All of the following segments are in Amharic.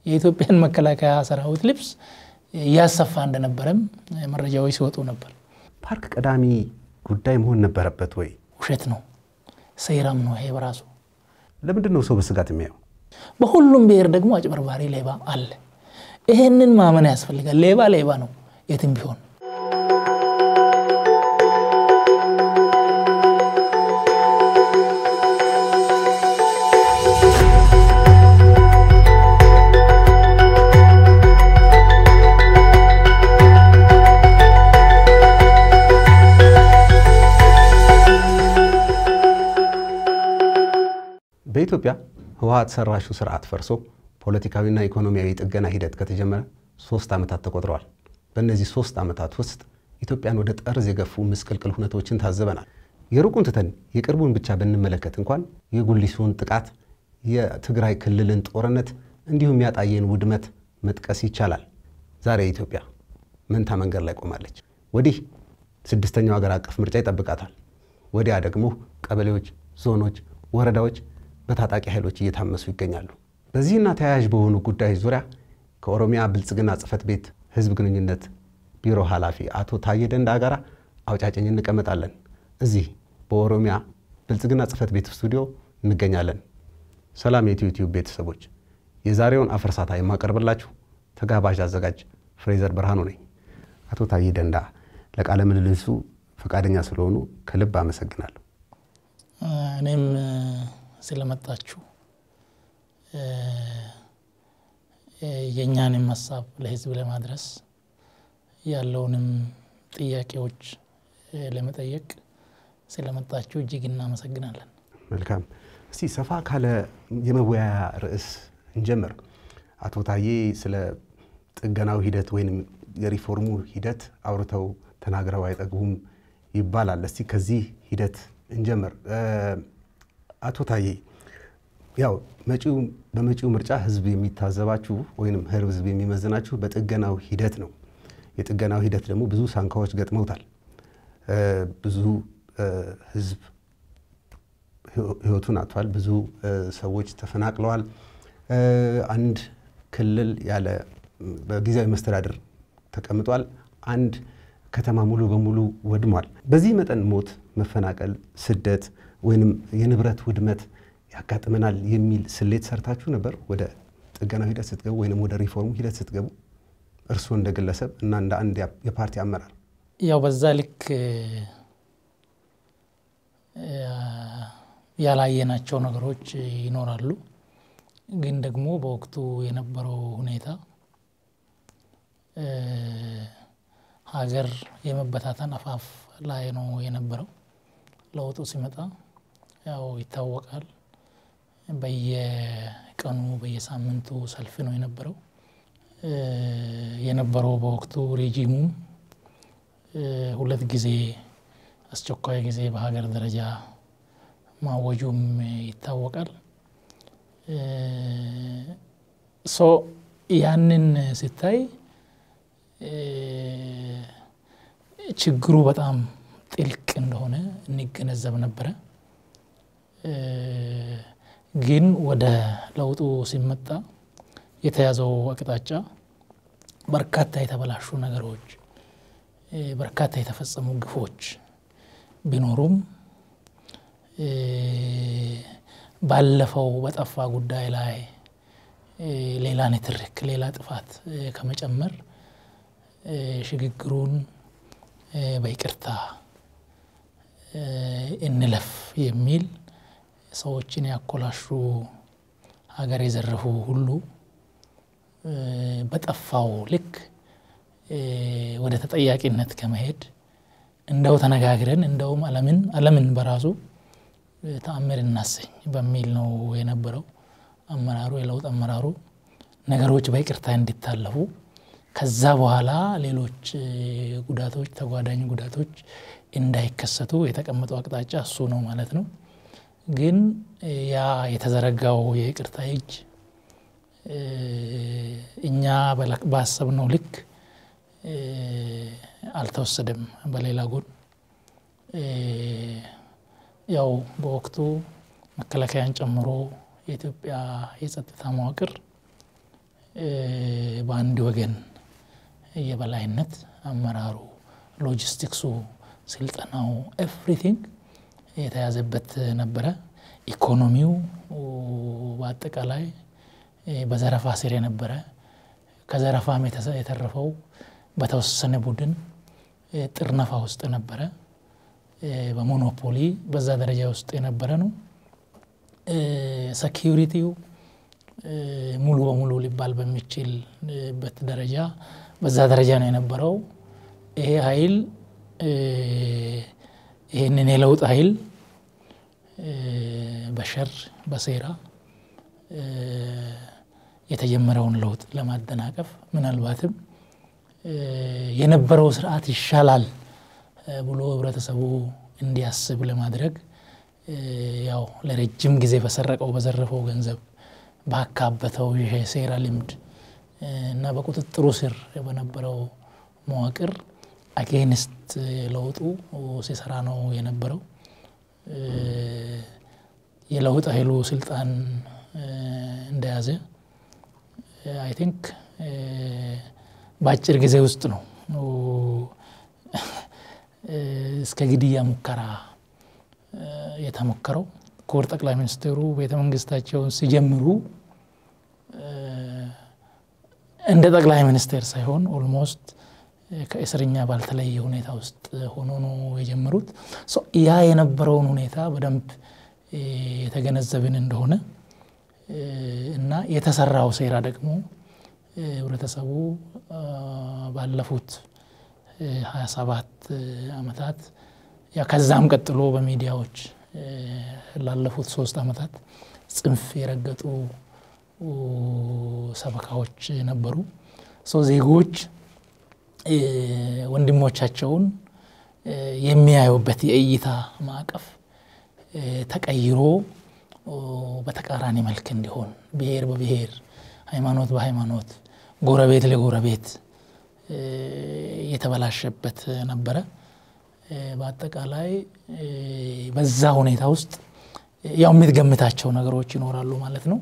የኢትዮጵያን መከላከያ ሰራዊት ልብስ እያሰፋ እንደነበረም መረጃዎች ሲወጡ ነበር። ፓርክ ቀዳሚ ጉዳይ መሆን ነበረበት ወይ? ውሸት ነው፣ ሴራም ነው ይሄ በራሱ። ለምንድን ነው ሰው በስጋት የሚያየው? በሁሉም ብሔር ደግሞ አጭበርባሪ ሌባ አለ። ይሄንን ማመን ያስፈልጋል። ሌባ ሌባ ነው የትም ቢሆን። በኢትዮጵያ ህወሓት ሰራሹ ስርዓት ፈርሶ ፖለቲካዊና ኢኮኖሚያዊ ጥገና ሂደት ከተጀመረ ሶስት ዓመታት ተቆጥረዋል። በእነዚህ ሶስት ዓመታት ውስጥ ኢትዮጵያን ወደ ጠርዝ የገፉ ምስቅልቅል ሁነቶችን ታዘበናል። የሩቁን ትተን የቅርቡን ብቻ ብንመለከት እንኳን የጉሊሱን ጥቃት፣ የትግራይ ክልልን ጦርነት እንዲሁም ያጣየን ውድመት መጥቀስ ይቻላል። ዛሬ ኢትዮጵያ መንታ መንገድ ላይ ቆማለች። ወዲህ ስድስተኛው ሀገር አቀፍ ምርጫ ይጠብቃታል። ወዲያ ደግሞ ቀበሌዎች፣ ዞኖች፣ ወረዳዎች በታጣቂ ኃይሎች እየታመሱ ይገኛሉ። በዚህና ተያያዥ በሆኑ ጉዳዮች ዙሪያ ከኦሮሚያ ብልጽግና ጽሕፈት ቤት ህዝብ ግንኙነት ቢሮ ኃላፊ አቶ ታዬ ደንዳ ጋር አውጫጭኝ እንቀመጣለን። እዚህ በኦሮሚያ ብልጽግና ጽሕፈት ቤት ስቱዲዮ እንገኛለን። ሰላም የኢትዮ ቲዩብ ቤተሰቦች፣ የዛሬውን አፈርሳታ የማቀርብላችሁ ተጋባዥ አዘጋጅ ፍሬዘር ብርሃኑ ነኝ። አቶ ታዬ ደንዳ ለቃለ ምልልሱ ፈቃደኛ ስለሆኑ ከልብ አመሰግናለሁ። እኔም ስለመጣችሁ የእኛንም ሀሳብ ለህዝብ ለማድረስ ያለውንም ጥያቄዎች ለመጠየቅ ስለመጣችሁ እጅግ እናመሰግናለን። መልካም። እስቲ ሰፋ ካለ የመወያያ ርዕስ እንጀምር። አቶ ታዬ ስለ ጥገናው ሂደት ወይም የሪፎርሙ ሂደት አውርተው ተናግረው አይጠግቡም ይባላል። እስቲ ከዚህ ሂደት እንጀምር። አቶ ታዬ ያው መጪው በመጪው ምርጫ ህዝብ የሚታዘባችሁ ወይም ህዝብ የሚመዝናችሁ በጥገናው ሂደት ነው። የጥገናው ሂደት ደግሞ ብዙ ሳንካዎች ገጥመውታል። ብዙ ህዝብ ህይወቱን አጥቷል። ብዙ ሰዎች ተፈናቅለዋል። አንድ ክልል ያለ በጊዜያዊ መስተዳድር ተቀምጧል። አንድ ከተማ ሙሉ በሙሉ ወድሟል። በዚህ መጠን ሞት፣ መፈናቀል፣ ስደት ወይንም የንብረት ውድመት ያጋጥመናል የሚል ስሌት ሰርታችሁ ነበር ወደ ጥገናው ሂደት ስትገቡ ወይንም ወደ ሪፎርሙ ሂደት ስትገቡ እርስዎ እንደ ግለሰብ እና እንደ አንድ የፓርቲ አመራር? ያው በዛ ልክ ያላየናቸው ነገሮች ይኖራሉ። ግን ደግሞ በወቅቱ የነበረው ሁኔታ ሀገር የመበታተን አፋፍ ላይ ነው የነበረው። ለውጡ ሲመጣ ያው ይታወቃል። በየቀኑ በየሳምንቱ ሰልፍ ነው የነበረው የነበረው በወቅቱ ሬጂሙም ሁለት ጊዜ አስቸኳይ ጊዜ በሀገር ደረጃ ማወጁም ይታወቃል። ሶ ያንን ሲታይ ችግሩ በጣም ጥልቅ እንደሆነ እንገነዘብ ነበረ። ግን ወደ ለውጡ ሲመጣ የተያዘው አቅጣጫ በርካታ የተበላሹ ነገሮች፣ በርካታ የተፈጸሙ ግፎች ቢኖሩም ባለፈው በጠፋ ጉዳይ ላይ ሌላ ንትርክ፣ ሌላ ጥፋት ከመጨመር ሽግግሩን በይቅርታ እንለፍ የሚል ሰዎችን ያኮላሹ ሀገር የዘረፉ ሁሉ በጠፋው ልክ ወደ ተጠያቂነት ከመሄድ እንደው ተነጋግረን እንደውም ዓለምን ዓለምን በራሱ ተአምር እናሰኝ በሚል ነው የነበረው አመራሩ የለውጥ አመራሩ ነገሮች በይቅርታ እንዲታለፉ ከዛ በኋላ ሌሎች ጉዳቶች ተጓዳኝ ጉዳቶች እንዳይከሰቱ የተቀመጠው አቅጣጫ እሱ ነው ማለት ነው። ግን ያ የተዘረጋው የይቅርታ እጅ እኛ ባሰብነው ልክ አልተወሰደም። በሌላ ጎን ያው በወቅቱ መከላከያን ጨምሮ የኢትዮጵያ የጸጥታ መዋቅር በአንድ ወገን የበላይነት አመራሩ፣ ሎጂስቲክሱ፣ ስልጠናው ኤቭሪቲንግ የተያዘበት ነበረ። ኢኮኖሚው በአጠቃላይ በዘረፋ ስር የነበረ ከዘረፋም የተረፈው በተወሰነ ቡድን ጥርነፋ ውስጥ ነበረ። በሞኖፖሊ በዛ ደረጃ ውስጥ የነበረ ነው። ሰኪሪቲው ሙሉ በሙሉ ሊባል በሚችልበት ደረጃ በዛ ደረጃ ነው የነበረው። ይሄ ኃይል ይህንን የለውጥ ኃይል በሸር በሴራ የተጀመረውን ለውጥ ለማደናቀፍ ምናልባትም የነበረው ስርዓት ይሻላል ብሎ ህብረተሰቡ እንዲያስብ ለማድረግ ያው ለረጅም ጊዜ በሰረቀው በዘረፈው ገንዘብ ባካበተው የሴራ ልምድ እና በቁጥጥሩ ስር በነበረው መዋቅር አጌንስት ለውጡ ሲሰራ ነው የነበረው። የለውጥ ኃይሉ ስልጣን እንደያዘ አይ ቲንክ በአጭር ጊዜ ውስጥ ነው እስከ ግድያ ሙከራ የተሞከረው። ክቡር ጠቅላይ ሚኒስትሩ ቤተ መንግስታቸውን ሲጀምሩ እንደ ጠቅላይ ሚኒስቴር ሳይሆን ኦልሞስት ከእስረኛ ባልተለየ ሁኔታ ውስጥ ሆኖ ነው የጀመሩት። ያ የነበረውን ሁኔታ በደንብ የተገነዘብን እንደሆነ እና የተሰራው ሴራ ደግሞ ህብረተሰቡ ባለፉት 27 ዓመታት ከዛም ቀጥሎ በሚዲያዎች ላለፉት ሶስት ዓመታት ጽንፍ የረገጡ ሰበካዎች ነበሩ። ዜጎች ወንድሞቻቸውን የሚያዩበት የእይታ ማዕቀፍ ተቀይሮ በተቃራኒ መልክ እንዲሆን ብሔር በብሔር ሃይማኖት በሃይማኖት ጎረቤት ለጎረቤት የተበላሸበት ነበረ። በአጠቃላይ በዛ ሁኔታ ውስጥ ያው የምትገምታቸው ነገሮች ይኖራሉ ማለት ነው።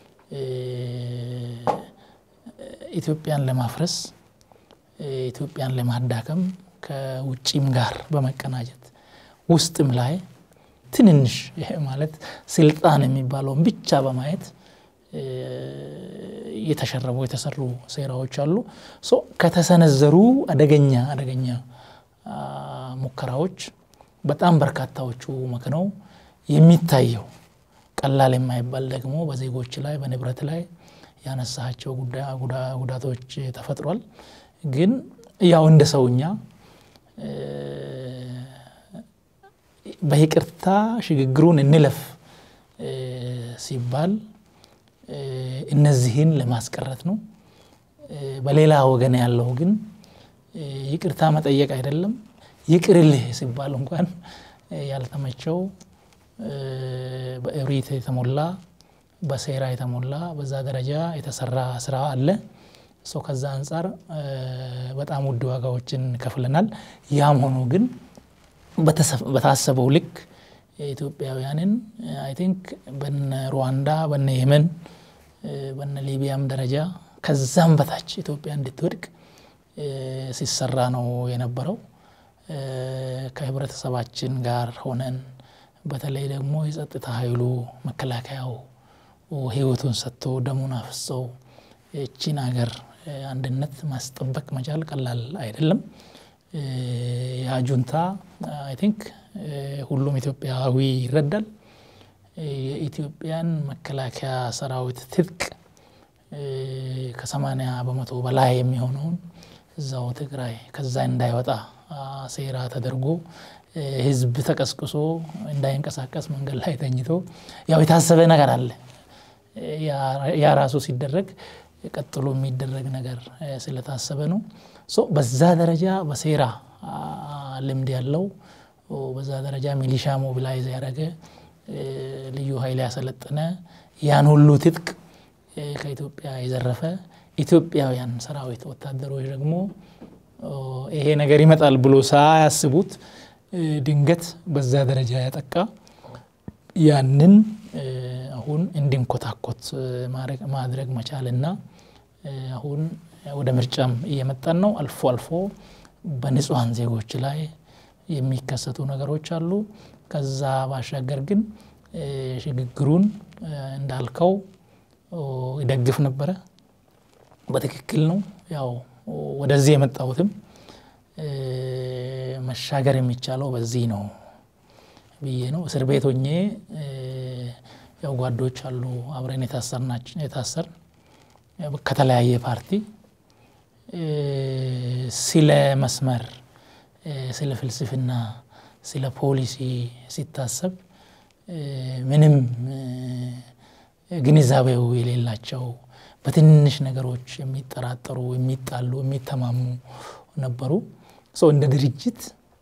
ኢትዮጵያን ለማፍረስ ኢትዮጵያን ለማዳከም ከውጭም ጋር በመቀናጀት ውስጥም ላይ ትንንሽ ይሄ ማለት ስልጣን የሚባለውን ብቻ በማየት የተሸረቡ የተሰሩ ሴራዎች አሉ። ከተሰነዘሩ አደገኛ አደገኛ ሙከራዎች በጣም በርካታዎቹ መክነው የሚታየው ቀላል የማይባል ደግሞ በዜጎች ላይ በንብረት ላይ ያነሳቸው ጉዳቶች ተፈጥሯል። ግን ያው እንደ ሰውኛ በይቅርታ ሽግግሩን እንለፍ ሲባል እነዚህን ለማስቀረት ነው። በሌላ ወገን ያለው ግን ይቅርታ መጠየቅ አይደለም ይቅርልህ ሲባል እንኳን ያልተመቸው በእብሪት የተሞላ በሴራ የተሞላ በዛ ደረጃ የተሰራ ስራ አለ። ሰው ከዛ አንጻር በጣም ውድ ዋጋዎችን ከፍለናል። ያም ሆኖ ግን በታሰበው ልክ ኢትዮጵያውያንን አይ ቲንክ በነ ሩዋንዳ በነ የመን በነ ሊቢያም ደረጃ ከዛም በታች ኢትዮጵያ እንድትወድቅ ሲሰራ ነው የነበረው። ከህብረተሰባችን ጋር ሆነን በተለይ ደግሞ የጸጥታ ኃይሉ መከላከያው ህይወቱን ሰጥቶ ደሙን አፍሰው እቺን ሀገር አንድነት ማስጠበቅ መቻል ቀላል አይደለም። የአጁንታ አይ ቲንክ ሁሉም ኢትዮጵያዊ ይረዳል። የኢትዮጵያን መከላከያ ሰራዊት ትጥቅ ከሰማንያ በመቶ በላይ የሚሆነውን እዛው ትግራይ ከዛ እንዳይወጣ ሴራ ተደርጎ ህዝብ ተቀስቅሶ እንዳይንቀሳቀስ መንገድ ላይ ተኝቶ ያው የታሰበ ነገር አለ። ያ ራሱ ሲደረግ ቀጥሎ የሚደረግ ነገር ስለታሰበ ነው። በዛ ደረጃ በሴራ ልምድ ያለው በዛ ደረጃ ሚሊሻ ሞቢላይዝ ያደረገ ልዩ ኃይል ያሰለጠነ ያን ሁሉ ትጥቅ ከኢትዮጵያ የዘረፈ ኢትዮጵያውያን ሰራዊት ወታደሮች ደግሞ ይሄ ነገር ይመጣል ብሎ ሳያስቡት ድንገት በዛ ደረጃ ያጠቃ ያንን አሁን እንዲንኮታኮት ማድረግ መቻልና አሁን ወደ ምርጫም እየመጣን ነው። አልፎ አልፎ በንጹሐን ዜጎች ላይ የሚከሰቱ ነገሮች አሉ። ከዛ ባሻገር ግን ሽግግሩን እንዳልከው ይደግፍ ነበረ። በትክክል ነው። ያው ወደዚህ የመጣሁትም መሻገር የሚቻለው በዚህ ነው ብዬ ነው። እስር ቤት ሆኜ ያው ጓዶች አሉ አብረን የታሰር ከተለያየ ፓርቲ ስለ መስመር፣ ስለ ፍልስፍና፣ ስለ ፖሊሲ ሲታሰብ ምንም ግንዛቤው የሌላቸው በትንሽ ነገሮች የሚጠራጠሩ፣ የሚጣሉ፣ የሚተማሙ ነበሩ። ሰው እንደ ድርጅት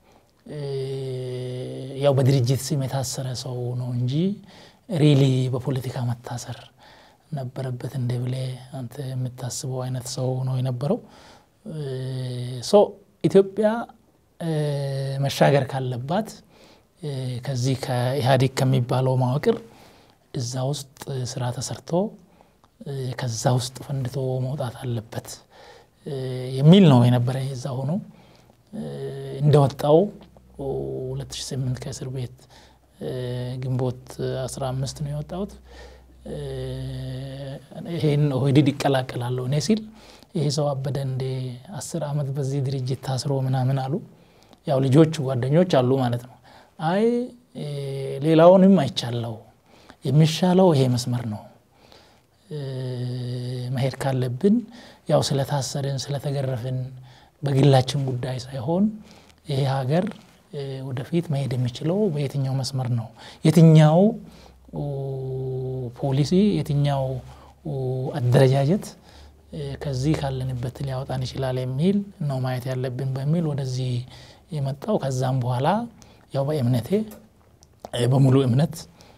ያው በድርጅት ስም የታሰረ ሰው ነው እንጂ ሪሊ በፖለቲካ መታሰር ነበረበት እንደ ብሌ አንተ የምታስበው አይነት ሰው ነው የነበረው። ሶ ኢትዮጵያ መሻገር ካለባት ከዚህ ከኢህአዴግ ከሚባለው መዋቅር እዛ ውስጥ ስራ ተሰርቶ ከዛ ውስጥ ፈንድቶ መውጣት አለበት የሚል ነው የነበረ። እዛ ሆኖ እንደወጣው 2008 ከእስር ቤት ግንቦት 15 ነው የወጣሁት። ይሄን ኦህዴድ ይቀላቀላለሁ እኔ ሲል ይሄ ሰው አበደ እንዴ አስር ዓመት በዚህ ድርጅት ታስሮ ምናምን አሉ። ያው ልጆች ጓደኞች አሉ ማለት ነው። አይ ሌላውንም አይቻለው የሚሻለው ይሄ መስመር ነው መሄድ ካለብን ያው ስለታሰርን ስለተገረፍን በግላችን ጉዳይ ሳይሆን ይሄ ሀገር ወደፊት መሄድ የሚችለው በየትኛው መስመር ነው፣ የትኛው ፖሊሲ፣ የትኛው አደረጃጀት ከዚህ ካለንበት ሊያወጣን ይችላል የሚል ነው ማየት ያለብን በሚል ወደዚህ የመጣው። ከዛም በኋላ ያው በእምነቴ በሙሉ እምነት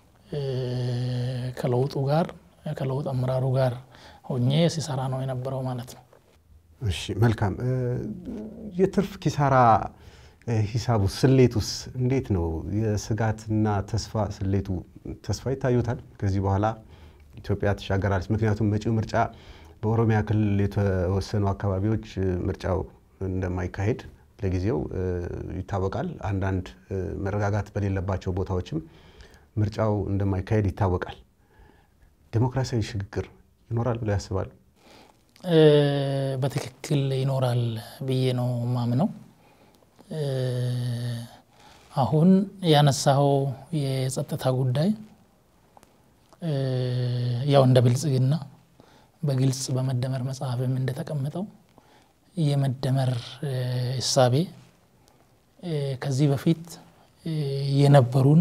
ከለውጡ ጋር ከለውጥ አመራሩ ጋር ሆኜ ሲሰራ ነው የነበረው ማለት ነው። እሺ መልካም። የትርፍ ኪሳራ ሂሳቡ ስሌቱስ እንዴት ነው? የስጋትና ተስፋ ስሌቱ ተስፋ ይታዩታል? ከዚህ በኋላ ኢትዮጵያ ትሻገራለች? ምክንያቱም መጪው ምርጫ በኦሮሚያ ክልል የተወሰኑ አካባቢዎች ምርጫው እንደማይካሄድ ለጊዜው ይታወቃል። አንዳንድ መረጋጋት በሌለባቸው ቦታዎችም ምርጫው እንደማይካሄድ ይታወቃል። ዴሞክራሲያዊ ሽግግር ይኖራል ብለው ያስባሉ? በትክክል ይኖራል ብዬ ነው ማምነው። አሁን ያነሳኸው የጸጥታ ጉዳይ ያው እንደ ብልጽግና በግልጽ በመደመር መጽሐፍም እንደተቀመጠው የመደመር እሳቤ ከዚህ በፊት የነበሩን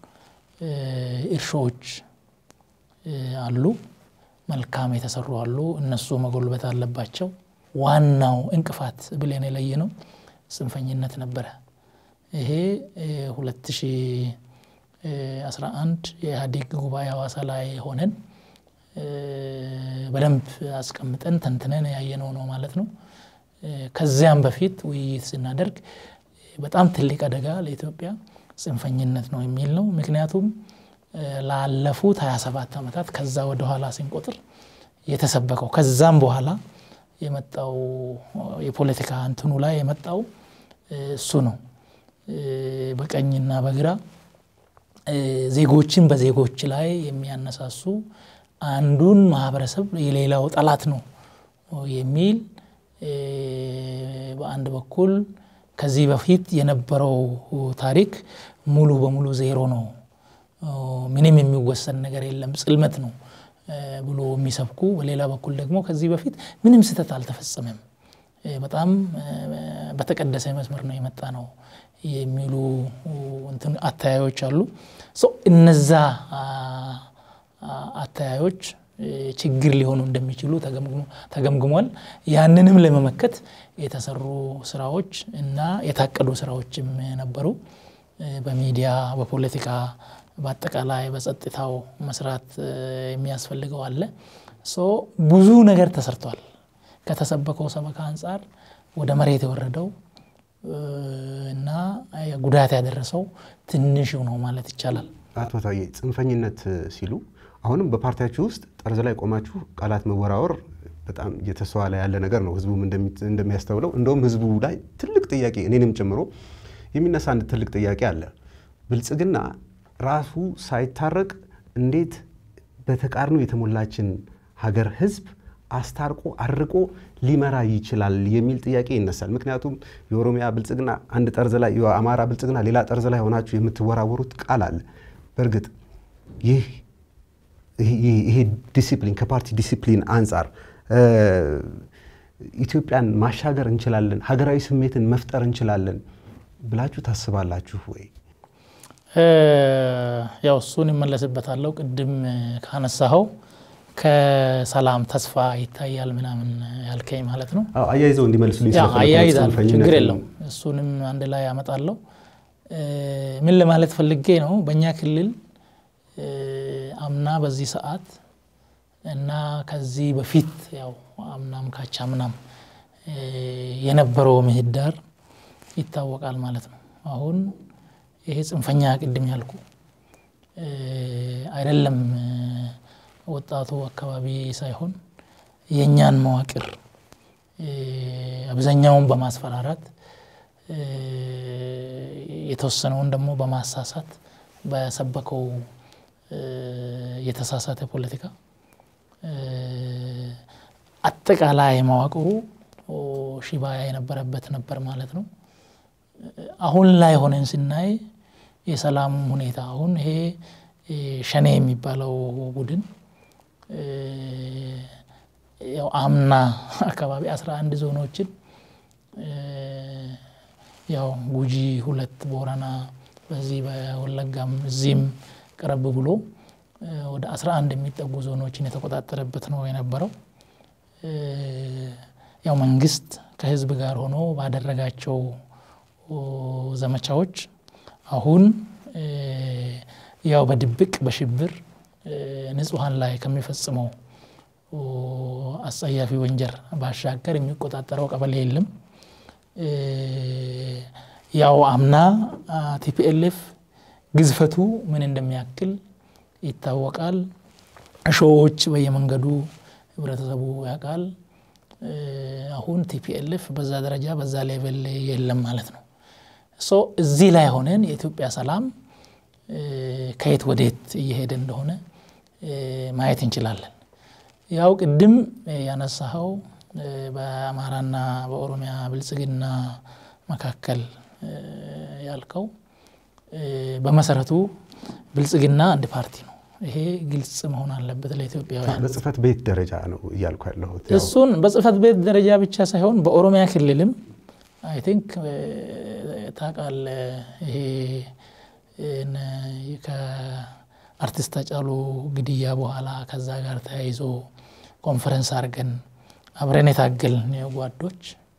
እርሾዎች አሉ፣ መልካም የተሰሩ አሉ። እነሱ መጎልበት አለባቸው። ዋናው እንቅፋት ብለን የለየ ነው ጽንፈኝነት ነበረ። ይሄ 2011 የኢህአዴግ ጉባኤ ሐዋሳ ላይ ሆነን በደንብ አስቀምጠን ተንትነን ያየነው ነው ማለት ነው። ከዚያም በፊት ውይይት ስናደርግ በጣም ትልቅ አደጋ ለኢትዮጵያ ጽንፈኝነት ነው የሚል ነው። ምክንያቱም ላለፉት 27 ዓመታት ከዛ ወደኋላ ስንቆጥር የተሰበከው ከዛም በኋላ የመጣው የፖለቲካ እንትኑ ላይ የመጣው እሱ ነው። በቀኝና በግራ ዜጎችን በዜጎች ላይ የሚያነሳሱ አንዱን ማህበረሰብ የሌላው ጠላት ነው የሚል በአንድ በኩል ከዚህ በፊት የነበረው ታሪክ ሙሉ በሙሉ ዜሮ ነው፣ ምንም የሚወሰን ነገር የለም፣ ጽልመት ነው ብሎ የሚሰብኩ፣ በሌላ በኩል ደግሞ ከዚህ በፊት ምንም ስህተት አልተፈጸመም፣ በጣም በተቀደሰ መስመር ነው የመጣ ነው የሚሉ አተያዮች አሉ። እነዛ አተያዮች ችግር ሊሆኑ እንደሚችሉ ተገምግሟል። ያንንም ለመመከት የተሰሩ ስራዎች እና የታቀዱ ስራዎችም ነበሩ። በሚዲያ፣ በፖለቲካ፣ በአጠቃላይ በጸጥታው መስራት የሚያስፈልገው አለ። ብዙ ነገር ተሰርቷል። ከተሰበከው ሰበካ አንጻር ወደ መሬት የወረደው እና ጉዳት ያደረሰው ትንሹ ነው ማለት ይቻላል። አቶ ታዬ ጽንፈኝነት ሲሉ አሁንም በፓርቲያችሁ ውስጥ ጠርዝ ላይ ቆማችሁ ቃላት መወራወር በጣም እየተስተዋለ ያለ ነገር ነው። ህዝቡም እንደሚያስተውለው እንደውም ህዝቡ ላይ ትልቅ ጥያቄ እኔንም ጨምሮ የሚነሳ አንድ ትልቅ ጥያቄ አለ። ብልጽግና ራሱ ሳይታረቅ እንዴት በተቃርኖ የተሞላችን ሀገር ህዝብ አስታርቆ አርቆ ሊመራ ይችላል የሚል ጥያቄ ይነሳል። ምክንያቱም የኦሮሚያ ብልጽግና አንድ ጠርዝ ላይ፣ የአማራ ብልጽግና ሌላ ጠርዝ ላይ ሆናችሁ የምትወራወሩት ቃል አለ። በእርግጥ ይህ ይሄ ዲሲፕሊን ከፓርቲ ዲሲፕሊን አንጻር ኢትዮጵያን ማሻገር እንችላለን፣ ሀገራዊ ስሜትን መፍጠር እንችላለን ብላችሁ ታስባላችሁ ወይ? ያው እሱን ይመለስበታለሁ። ቅድም ካነሳኸው ከሰላም ተስፋ ይታያል ምናምን ያልከኝ ማለት ነው። አያይዘው እንዲመልሱልኝ አያይዛል፣ ችግር የለውም። እሱንም አንድ ላይ ያመጣለሁ። ምን ለማለት ፈልጌ ነው፣ በእኛ ክልል አምና በዚህ ሰዓት እና ከዚህ በፊት ያው አምናም ካቻ ምናም የነበረው ምህዳር ይታወቃል ማለት ነው። አሁን ይሄ ጽንፈኛ ቅድም ያልኩ አይደለም ወጣቱ አካባቢ ሳይሆን የእኛን መዋቅር አብዛኛውን በማስፈራራት የተወሰነውን ደግሞ በማሳሳት በሰበከው የተሳሳተ ፖለቲካ አጠቃላይ መዋቅሩ ሽባ የነበረበት ነበር ማለት ነው። አሁን ላይ ሆነን ስናይ የሰላም ሁኔታ አሁን ይሄ ሸኔ የሚባለው ቡድን ያው አምና አካባቢ አስራ አንድ ዞኖችን ያው ጉጂ ሁለት ቦረና በዚህ በወለጋም እዚህም ቀረብ ብሎ ወደ 11 የሚጠጉ ዞኖችን የተቆጣጠረበት ነው የነበረው። ያው መንግስት ከህዝብ ጋር ሆኖ ባደረጋቸው ዘመቻዎች አሁን ያው በድብቅ በሽብር ንጹሐን ላይ ከሚፈጽመው አስጸያፊ ወንጀል ባሻገር የሚቆጣጠረው ቀበሌ የለም። ያው አምና ቲፒኤልኤፍ ግዝፈቱ ምን እንደሚያክል ይታወቃል። እሾዎች በየመንገዱ ህብረተሰቡ ያውቃል። አሁን ቲፒኤልኤፍ በዛ ደረጃ በዛ ሌቨል የለም ማለት ነው። ሶ እዚህ ላይ ሆነን የኢትዮጵያ ሰላም ከየት ወዴት እየሄደ እንደሆነ ማየት እንችላለን። ያው ቅድም ያነሳኸው በአማራና በኦሮሚያ ብልጽግና መካከል ያልከው በመሰረቱ ብልጽግና አንድ ፓርቲ ነው። ይሄ ግልጽ መሆን አለበት ለኢትዮጵያውያን። በጽህፈት ቤት ደረጃ ነው እያልኩ ያለሁት። እሱን በጽህፈት ቤት ደረጃ ብቻ ሳይሆን በኦሮሚያ ክልልም አይ ቲንክ ታውቃለህ፣ ይሄ ከአርቲስት ሃጫሉ ግድያ በኋላ ከዛ ጋር ተያይዞ ኮንፈረንስ አድርገን አብረን የታገልን ጓዶች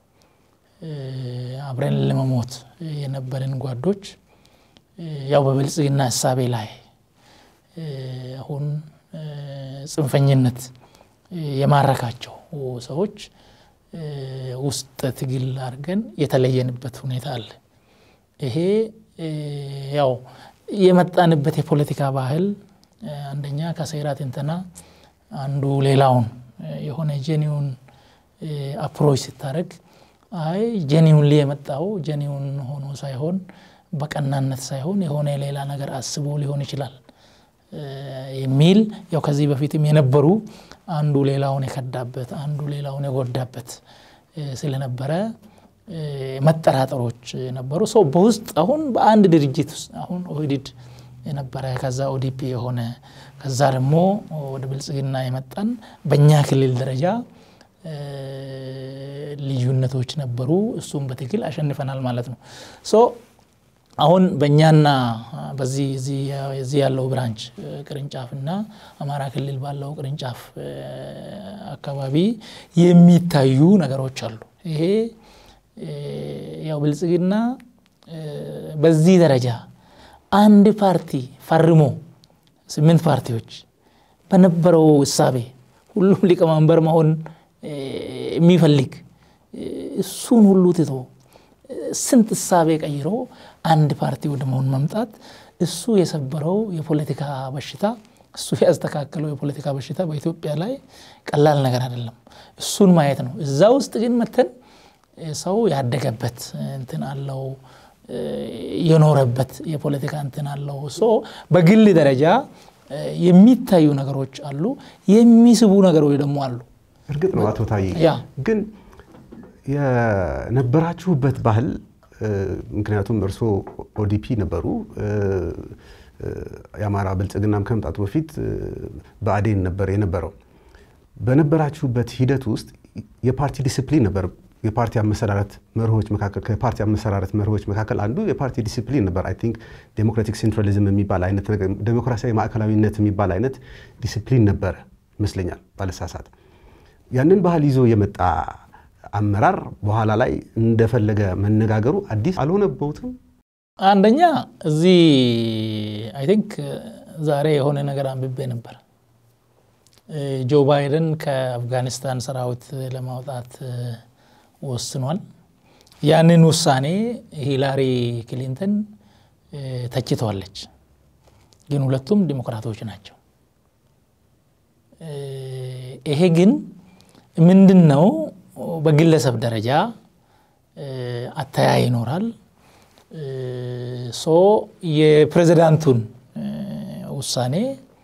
አብረን ለመሞት የነበርን ጓዶች ያው በብልጽግና እሳቤ ላይ አሁን ጽንፈኝነት የማረካቸው ሰዎች ውስጥ ትግል አድርገን የተለየንበት ሁኔታ አለ። ይሄ ያው የመጣንበት የፖለቲካ ባህል አንደኛ ከሴራ ትንተና አንዱ ሌላውን የሆነ ጄኒውን አፕሮች ስታደረግ አይ ጄኒውን የመጣው ጄኒውን ሆኖ ሳይሆን በቀናነት ሳይሆን የሆነ ሌላ ነገር አስቦ ሊሆን ይችላል የሚል ያው ከዚህ በፊትም የነበሩ አንዱ ሌላውን የከዳበት አንዱ ሌላውን የጎዳበት ስለነበረ መጠራጠሮች ነበሩ። ሰው በውስጥ አሁን በአንድ ድርጅት ውስጥ አሁን ኦህዲድ የነበረ ከዛ ኦዲፒ የሆነ ከዛ ደግሞ ወደ ብልጽግና የመጣን በእኛ ክልል ደረጃ ልዩነቶች ነበሩ። እሱም በትግል አሸንፈናል ማለት ነው። ሶ አሁን በእኛና በዚህ እዚህ ያለው ብራንች ቅርንጫፍና አማራ ክልል ባለው ቅርንጫፍ አካባቢ የሚታዩ ነገሮች አሉ። ይሄ ያው ብልጽግና በዚህ ደረጃ አንድ ፓርቲ ፈርሞ ስምንት ፓርቲዎች በነበረው እሳቤ ሁሉም ሊቀመንበር መሆን የሚፈልግ እሱን ሁሉ ትቶ ስንት እሳቤ ቀይሮ አንድ ፓርቲ ወደ መሆን መምጣት እሱ የሰበረው የፖለቲካ በሽታ እሱ ያስተካከለው የፖለቲካ በሽታ በኢትዮጵያ ላይ ቀላል ነገር አይደለም። እሱን ማየት ነው። እዛ ውስጥ ግን መተን ሰው ያደገበት እንትን አለው የኖረበት የፖለቲካ እንትን አለው። ሶ በግል ደረጃ የሚታዩ ነገሮች አሉ፣ የሚስቡ ነገሮች ደግሞ አሉ። እርግጥ ነው አቶ ታዬ ያ ግን የነበራችሁበት ባህል ምክንያቱም እርስዎ ኦዲፒ ነበሩ። የአማራ ብልጽግናም ከመምጣቱ በፊት ብአዴን ነበር የነበረው። በነበራችሁበት ሂደት ውስጥ የፓርቲ ዲስፕሊን ነበር። የፓርቲ አመሰራረት መርሆች መካከል ከፓርቲ አመሰራረት መርሆች መካከል አንዱ የፓርቲ ዲሲፕሊን ነበር። አይ ቲንክ ዴሞክራቲክ ሴንትራሊዝም የሚባል አይነት ነገር ዴሞክራሲያዊ ማዕከላዊነት የሚባል አይነት ዲሲፕሊን ነበረ ይመስለኛል ባለሳሳት። ያንን ባህል ይዞ የመጣ አመራር በኋላ ላይ እንደፈለገ መነጋገሩ አዲስ አልሆነበውትም? አንደኛ እዚህ አይ ቲንክ ዛሬ የሆነ ነገር አንብቤ ነበር። ጆ ባይደን ከአፍጋኒስታን ሰራዊት ለማውጣት ወስኗል። ያንን ውሳኔ ሂላሪ ክሊንተን ተችተዋለች። ግን ሁለቱም ዲሞክራቶች ናቸው። ይሄ ግን ምንድን ነው? በግለሰብ ደረጃ አተያይ ይኖራል። ሶ የፕሬዚዳንቱን ውሳኔ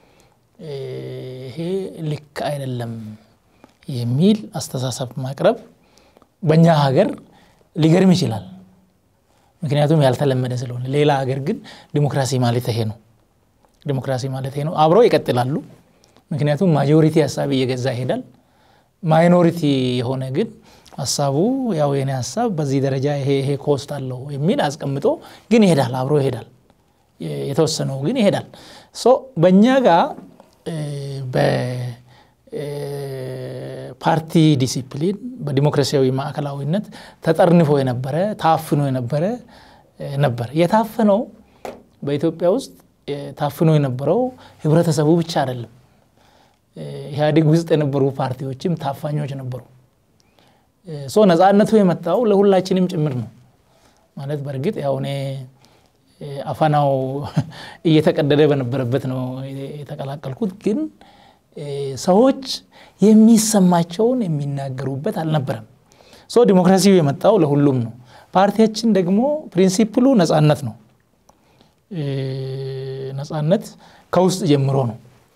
ይሄ ልክ አይደለም የሚል አስተሳሰብ ማቅረብ በእኛ ሀገር ሊገርም ይችላል። ምክንያቱም ያልተለመደ ስለሆነ። ሌላ ሀገር ግን ዲሞክራሲ ማለት ይሄ ነው። ዲሞክራሲ ማለት ይሄ ነው። አብረው ይቀጥላሉ። ምክንያቱም ማጆሪቲ ሀሳብ እየገዛ ይሄዳል። ማይኖሪቲ የሆነ ግን ሀሳቡ ያው የኔ ሀሳብ በዚህ ደረጃ ይሄ ይሄ ኮስት አለው የሚል አስቀምጦ ግን ይሄዳል፣ አብሮ ይሄዳል። የተወሰነው ግን ይሄዳል። ሶ በእኛ ጋር በፓርቲ ዲሲፕሊን በዲሞክራሲያዊ ማዕከላዊነት ተጠርንፎ የነበረ ታፍኖ የነበረ ነበር። የታፈነው በኢትዮጵያ ውስጥ ታፍኖ የነበረው ህብረተሰቡ ብቻ አይደለም። ኢህአዴግ ውስጥ የነበሩ ፓርቲዎችም ታፋኞች ነበሩ። ሶ ነፃነቱ የመጣው ለሁላችንም ጭምር ነው ማለት በእርግጥ ያው እኔ አፈናው እየተቀደደ በነበረበት ነው የተቀላቀልኩት። ግን ሰዎች የሚሰማቸውን የሚናገሩበት አልነበረም። ሶ ዲሞክራሲው የመጣው ለሁሉም ነው። ፓርቲያችን ደግሞ ፕሪንሲፕሉ ነፃነት ነው። ነፃነት ከውስጥ ጀምሮ ነው።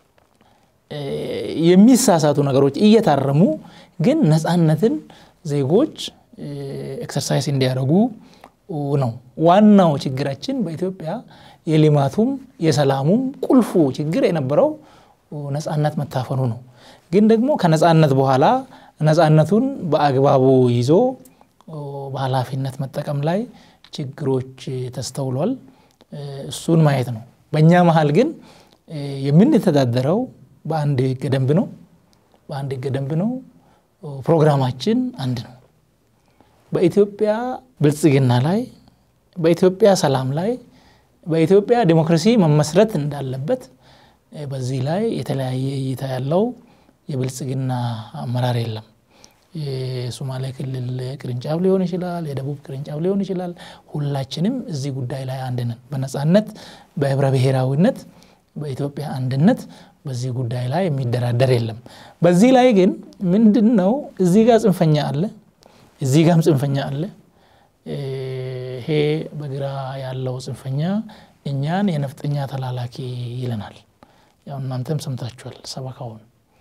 የሚሳሳቱ ነገሮች እየታረሙ ግን ነፃነትን ዜጎች ኤክሰርሳይዝ እንዲያደርጉ ነው። ዋናው ችግራችን በኢትዮጵያ የልማቱም የሰላሙም ቁልፉ ችግር የነበረው ነፃነት መታፈኑ ነው። ግን ደግሞ ከነፃነት በኋላ ነፃነቱን በአግባቡ ይዞ በኃላፊነት መጠቀም ላይ ችግሮች ተስተውሏል። እሱን ማየት ነው። በእኛ መሀል ግን የምንተዳደረው በአንድ ህገ ደንብ ነው። በአንድ ህገ ደንብ ነው። ፕሮግራማችን አንድ ነው። በኢትዮጵያ ብልጽግና ላይ፣ በኢትዮጵያ ሰላም ላይ፣ በኢትዮጵያ ዲሞክራሲ መመስረት እንዳለበት በዚህ ላይ የተለያየ እይታ ያለው የብልጽግና አመራር የለም። የሶማሌ ክልል ቅርንጫፍ ሊሆን ይችላል፣ የደቡብ ቅርንጫፍ ሊሆን ይችላል። ሁላችንም እዚህ ጉዳይ ላይ አንድ ነን። በነፃነት በህብረ ብሔራዊነት በኢትዮጵያ አንድነት በዚህ ጉዳይ ላይ የሚደራደር የለም። በዚህ ላይ ግን ምንድን ነው እዚህ ጋር ጽንፈኛ አለ፣ እዚህ ጋም ጽንፈኛ አለ። ይሄ በግራ ያለው ጽንፈኛ እኛን የነፍጠኛ ተላላኪ ይለናል። ያው እናንተም ሰምታችኋል ሰበካውን።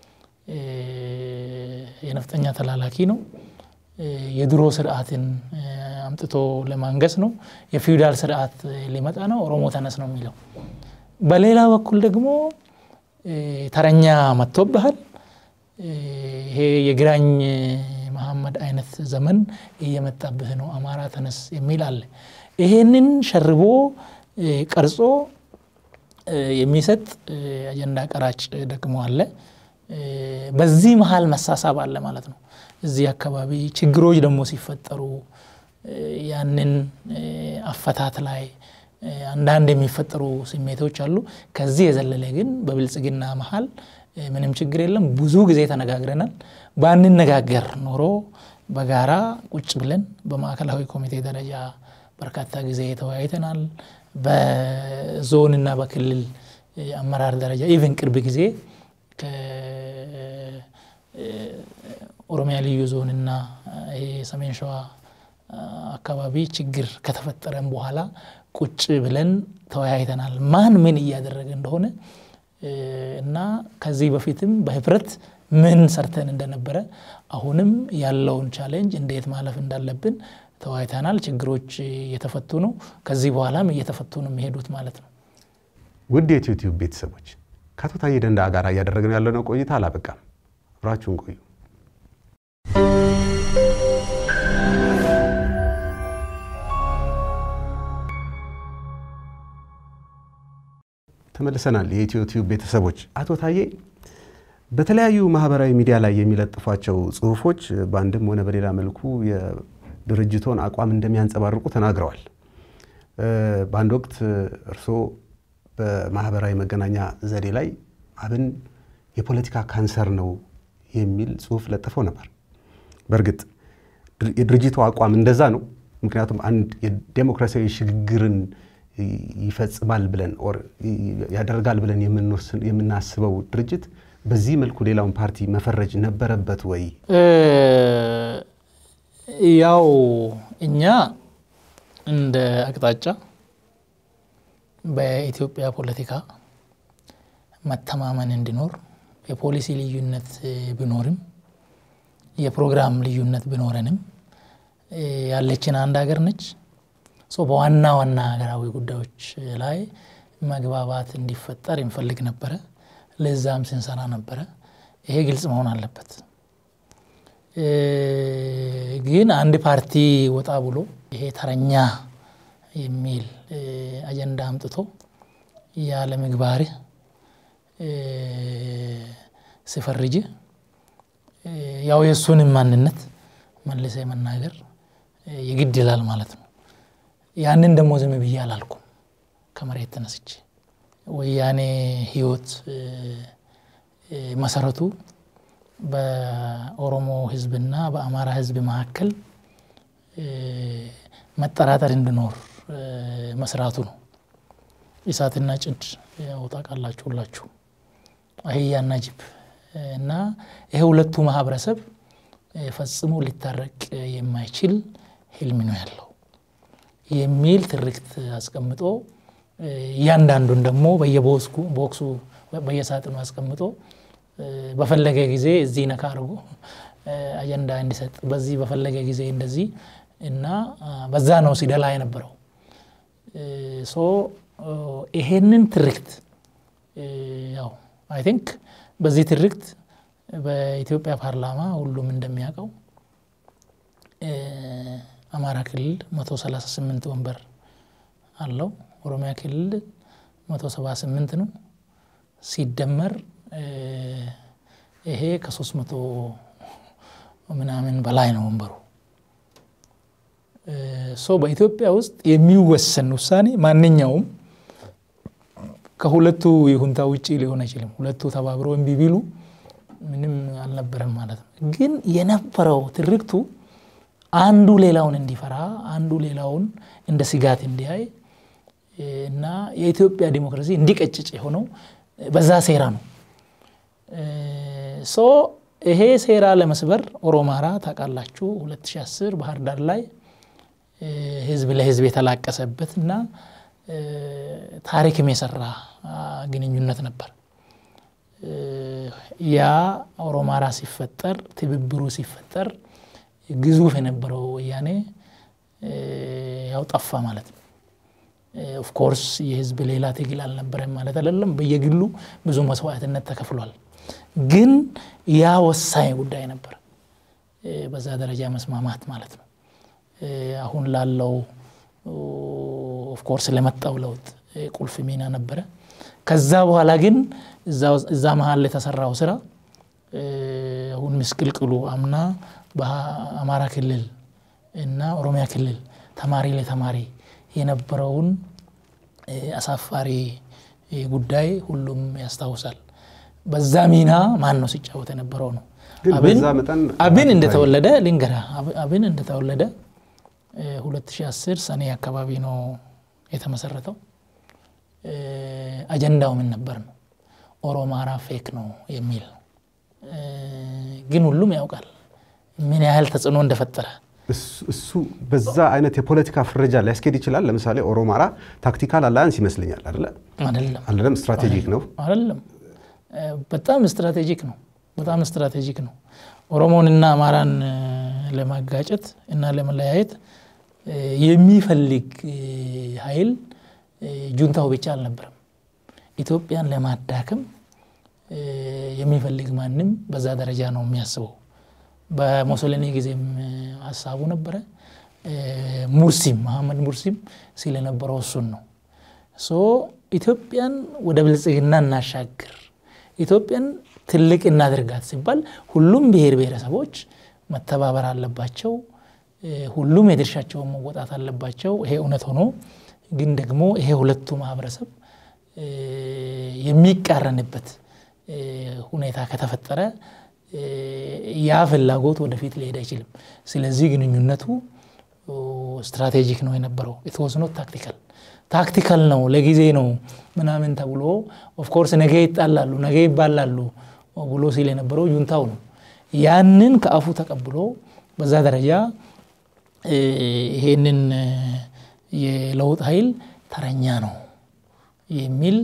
የነፍጠኛ ተላላኪ ነው። የድሮ ስርዓትን አምጥቶ ለማንገስ ነው። የፊውዳል ስርዓት ሊመጣ ነው። ኦሮሞ ተነስ ነው የሚለው። በሌላ በኩል ደግሞ ተረኛ መጥቶብሃል፣ ይሄ የግራኝ መሐመድ አይነት ዘመን እየመጣብህ ነው፣ አማራ ተነስ የሚል አለ። ይሄንን ሸርቦ ቀርጾ የሚሰጥ አጀንዳ ቀራጭ ደግሞ አለ። በዚህ መሀል መሳሳብ አለ ማለት ነው። እዚህ አካባቢ ችግሮች ደግሞ ሲፈጠሩ ያንን አፈታት ላይ አንዳንድ የሚፈጠሩ ስሜቶች አሉ። ከዚህ የዘለለ ግን በብልጽግና መሀል ምንም ችግር የለም። ብዙ ጊዜ ተነጋግረናል። ባንነጋገር ኖሮ በጋራ ቁጭ ብለን በማዕከላዊ ኮሚቴ ደረጃ በርካታ ጊዜ ተወያይተናል። በዞንና በክልል አመራር ደረጃ ኢቨን ቅርብ ጊዜ ከኦሮሚያ ልዩ ዞንና ይሄ ሰሜን ሸዋ አካባቢ ችግር ከተፈጠረም በኋላ ቁጭ ብለን ተወያይተናል። ማን ምን እያደረገ እንደሆነ እና ከዚህ በፊትም በህብረት ምን ሰርተን እንደነበረ አሁንም ያለውን ቻሌንጅ እንዴት ማለፍ እንዳለብን ተወያይተናል። ችግሮች እየተፈቱ ነው። ከዚህ በኋላም እየተፈቱ ነው የሚሄዱት ማለት ነው። ውድ የዩቲዩብ ቤተሰቦች ከአቶ ታዬ ደንደአ ጋር እያደረግን ያለነው ቆይታ አላበቃም። አብራችሁን ቆዩ። ተመልሰናል። የኢትዮ ቲዩብ ቤተሰቦች አቶ ታዬ በተለያዩ ማህበራዊ ሚዲያ ላይ የሚለጥፏቸው ጽሁፎች በአንድም ሆነ በሌላ መልኩ የድርጅቶን አቋም እንደሚያንጸባርቁ ተናግረዋል። በአንድ ወቅት እርስዎ በማህበራዊ መገናኛ ዘዴ ላይ አብን የፖለቲካ ካንሰር ነው የሚል ጽሁፍ ለጥፈው ነበር። በእርግጥ የድርጅቱ አቋም እንደዛ ነው። ምክንያቱም አንድ የዴሞክራሲያዊ ሽግግርን ይፈጽማል ብለን ያደርጋል ብለን የምናስበው ድርጅት በዚህ መልኩ ሌላውን ፓርቲ መፈረጅ ነበረበት ወይ? ያው እኛ እንደ አቅጣጫ በኢትዮጵያ ፖለቲካ መተማመን እንዲኖር የፖሊሲ ልዩነት ቢኖርም የፕሮግራም ልዩነት ቢኖረንም ያለችን አንድ ሀገር ነች። በዋና ዋና ሀገራዊ ጉዳዮች ላይ መግባባት እንዲፈጠር እንፈልግ ነበረ። ለዛም ስንሰራ ነበረ። ይሄ ግልጽ መሆን አለበት። ግን አንድ ፓርቲ ወጣ ብሎ ይሄ ተረኛ የሚል አጀንዳ አምጥቶ ያለ ምግባር ሲፈርጅ ያው የእሱንም ማንነት መልሰ መናገር የግድ ይላል ማለት ነው። ያንን ደግሞ ዝም ብዬ አላልኩም። ከመሬት ተነስቼ ወያኔ ህይወት መሰረቱ በኦሮሞ ህዝብና በአማራ ህዝብ መካከል መጠራጠር እንዲኖር መስራቱ ነው። እሳትና ጭድ ያው ታውቃላችሁ ሁላችሁ፣ አህያና ጅብ እና ይሄ ሁለቱ ማህበረሰብ ፈጽሞ ሊታረቅ የማይችል ህልም ነው ያለው የሚል ትርክት አስቀምጦ እያንዳንዱን ደግሞ በየቦክሱ በየሳጥኑ አስቀምጦ በፈለገ ጊዜ እዚህ ነካ አድርጎ አጀንዳ እንዲሰጥ በዚህ በፈለገ ጊዜ እንደዚህ እና በዛ ነው ሲደላ የነበረው። ሶ ይሄንን ትርክት ያው አይ ቲንክ በዚህ ትርክት በኢትዮጵያ ፓርላማ ሁሉም እንደሚያውቀው አማራ ክልል 138 ወንበር አለው። ኦሮሚያ ክልል 178 ነው። ሲደመር ይሄ ከሶስት መቶ ምናምን በላይ ነው ወንበሩ። ሶ በኢትዮጵያ ውስጥ የሚወሰን ውሳኔ ማንኛውም ከሁለቱ ይሁንታ ውጭ ሊሆን አይችልም። ሁለቱ ተባብረው እምቢ ቢሉ ምንም አልነበረም ማለት ነው። ግን የነበረው ትርክቱ አንዱ ሌላውን እንዲፈራ፣ አንዱ ሌላውን እንደ ስጋት እንዲያይ እና የኢትዮጵያ ዲሞክራሲ እንዲቀጭጭ የሆነው በዛ ሴራ ነው። ሶ ይሄ ሴራ ለመስበር ኦሮማራ ታውቃላችሁ 2010 ባህር ዳር ላይ ህዝብ ለህዝብ የተላቀሰበት እና ታሪክም የሰራ ግንኙነት ነበር። ያ ኦሮማራ ሲፈጠር ትብብሩ ሲፈጠር ግዙፍ የነበረው ወያኔ ያው ጠፋ ማለት ነው። ኦፍኮርስ የህዝብ ሌላ ትግል አልነበረም ማለት አይደለም። በየግሉ ብዙ መስዋዕትነት ተከፍሏል። ግን ያ ወሳኝ ጉዳይ ነበር፣ በዛ ደረጃ መስማማት ማለት ነው። አሁን ላለው ኦፍኮርስ ለመጣው ለውጥ ቁልፍ ሚና ነበረ። ከዛ በኋላ ግን እዛ መሀል የተሰራው ስራ አሁን ምስቅልቅሉ አምና በአማራ ክልል እና ኦሮሚያ ክልል ተማሪ ለተማሪ የነበረውን አሳፋሪ ጉዳይ ሁሉም ያስታውሳል። በዛ ሚና ማን ነው ሲጫወት የነበረው ነው። አብን እንደተወለደ ልንገራ፣ አብን እንደተወለደ 2010 ሰኔ አካባቢ ነው የተመሰረተው። አጀንዳው ምን ነበር ነው ኦሮማራ ፌክ ነው የሚል ግን ሁሉም ያውቃል ምን ያህል ተጽዕኖ እንደፈጠረ እሱ በዛ አይነት የፖለቲካ ፍረጃ ሊያስኬድ ይችላል። ለምሳሌ ኦሮማራ ታክቲካል አላያንስ ይመስለኛል። አይደለ አይደለም አይደለም፣ ስትራቴጂክ ነው። አይደለም በጣም ስትራቴጂክ ነው። በጣም ስትራቴጂክ ነው። ኦሮሞንና አማራን ለማጋጨት እና ለመለያየት የሚፈልግ ኃይል ጁንታው ብቻ አልነበረም። ኢትዮጵያን ለማዳከም የሚፈልግ ማንም በዛ ደረጃ ነው የሚያስበው። በሞሶሊኒ ጊዜም ሀሳቡ ነበረ። ሙርሲም መሐመድ ሙርሲም ሲል የነበረው እሱን ነው። ሶ ኢትዮጵያን ወደ ብልጽግና እናሻግር፣ ኢትዮጵያን ትልቅ እናድርጋት ሲባል ሁሉም ብሔር ብሔረሰቦች መተባበር አለባቸው። ሁሉም የድርሻቸውን መወጣት አለባቸው። ይሄ እውነት ሆኖ ግን ደግሞ ይሄ ሁለቱ ማህበረሰብ የሚቃረንበት ሁኔታ ከተፈጠረ ያ ፍላጎት ወደፊት ሊሄድ አይችልም። ስለዚህ ግንኙነቱ ስትራቴጂክ ነው የነበረው። ኢትወስ ኖት ታክቲካል ታክቲካል ነው ለጊዜ ነው ምናምን ተብሎ ኦፍኮርስ ነገ ይጣላሉ ነገ ይባላሉ ብሎ ሲል የነበረው ጁንታው ነው። ያንን ከአፉ ተቀብሎ በዛ ደረጃ ይሄንን የለውጥ ኃይል ተረኛ ነው የሚል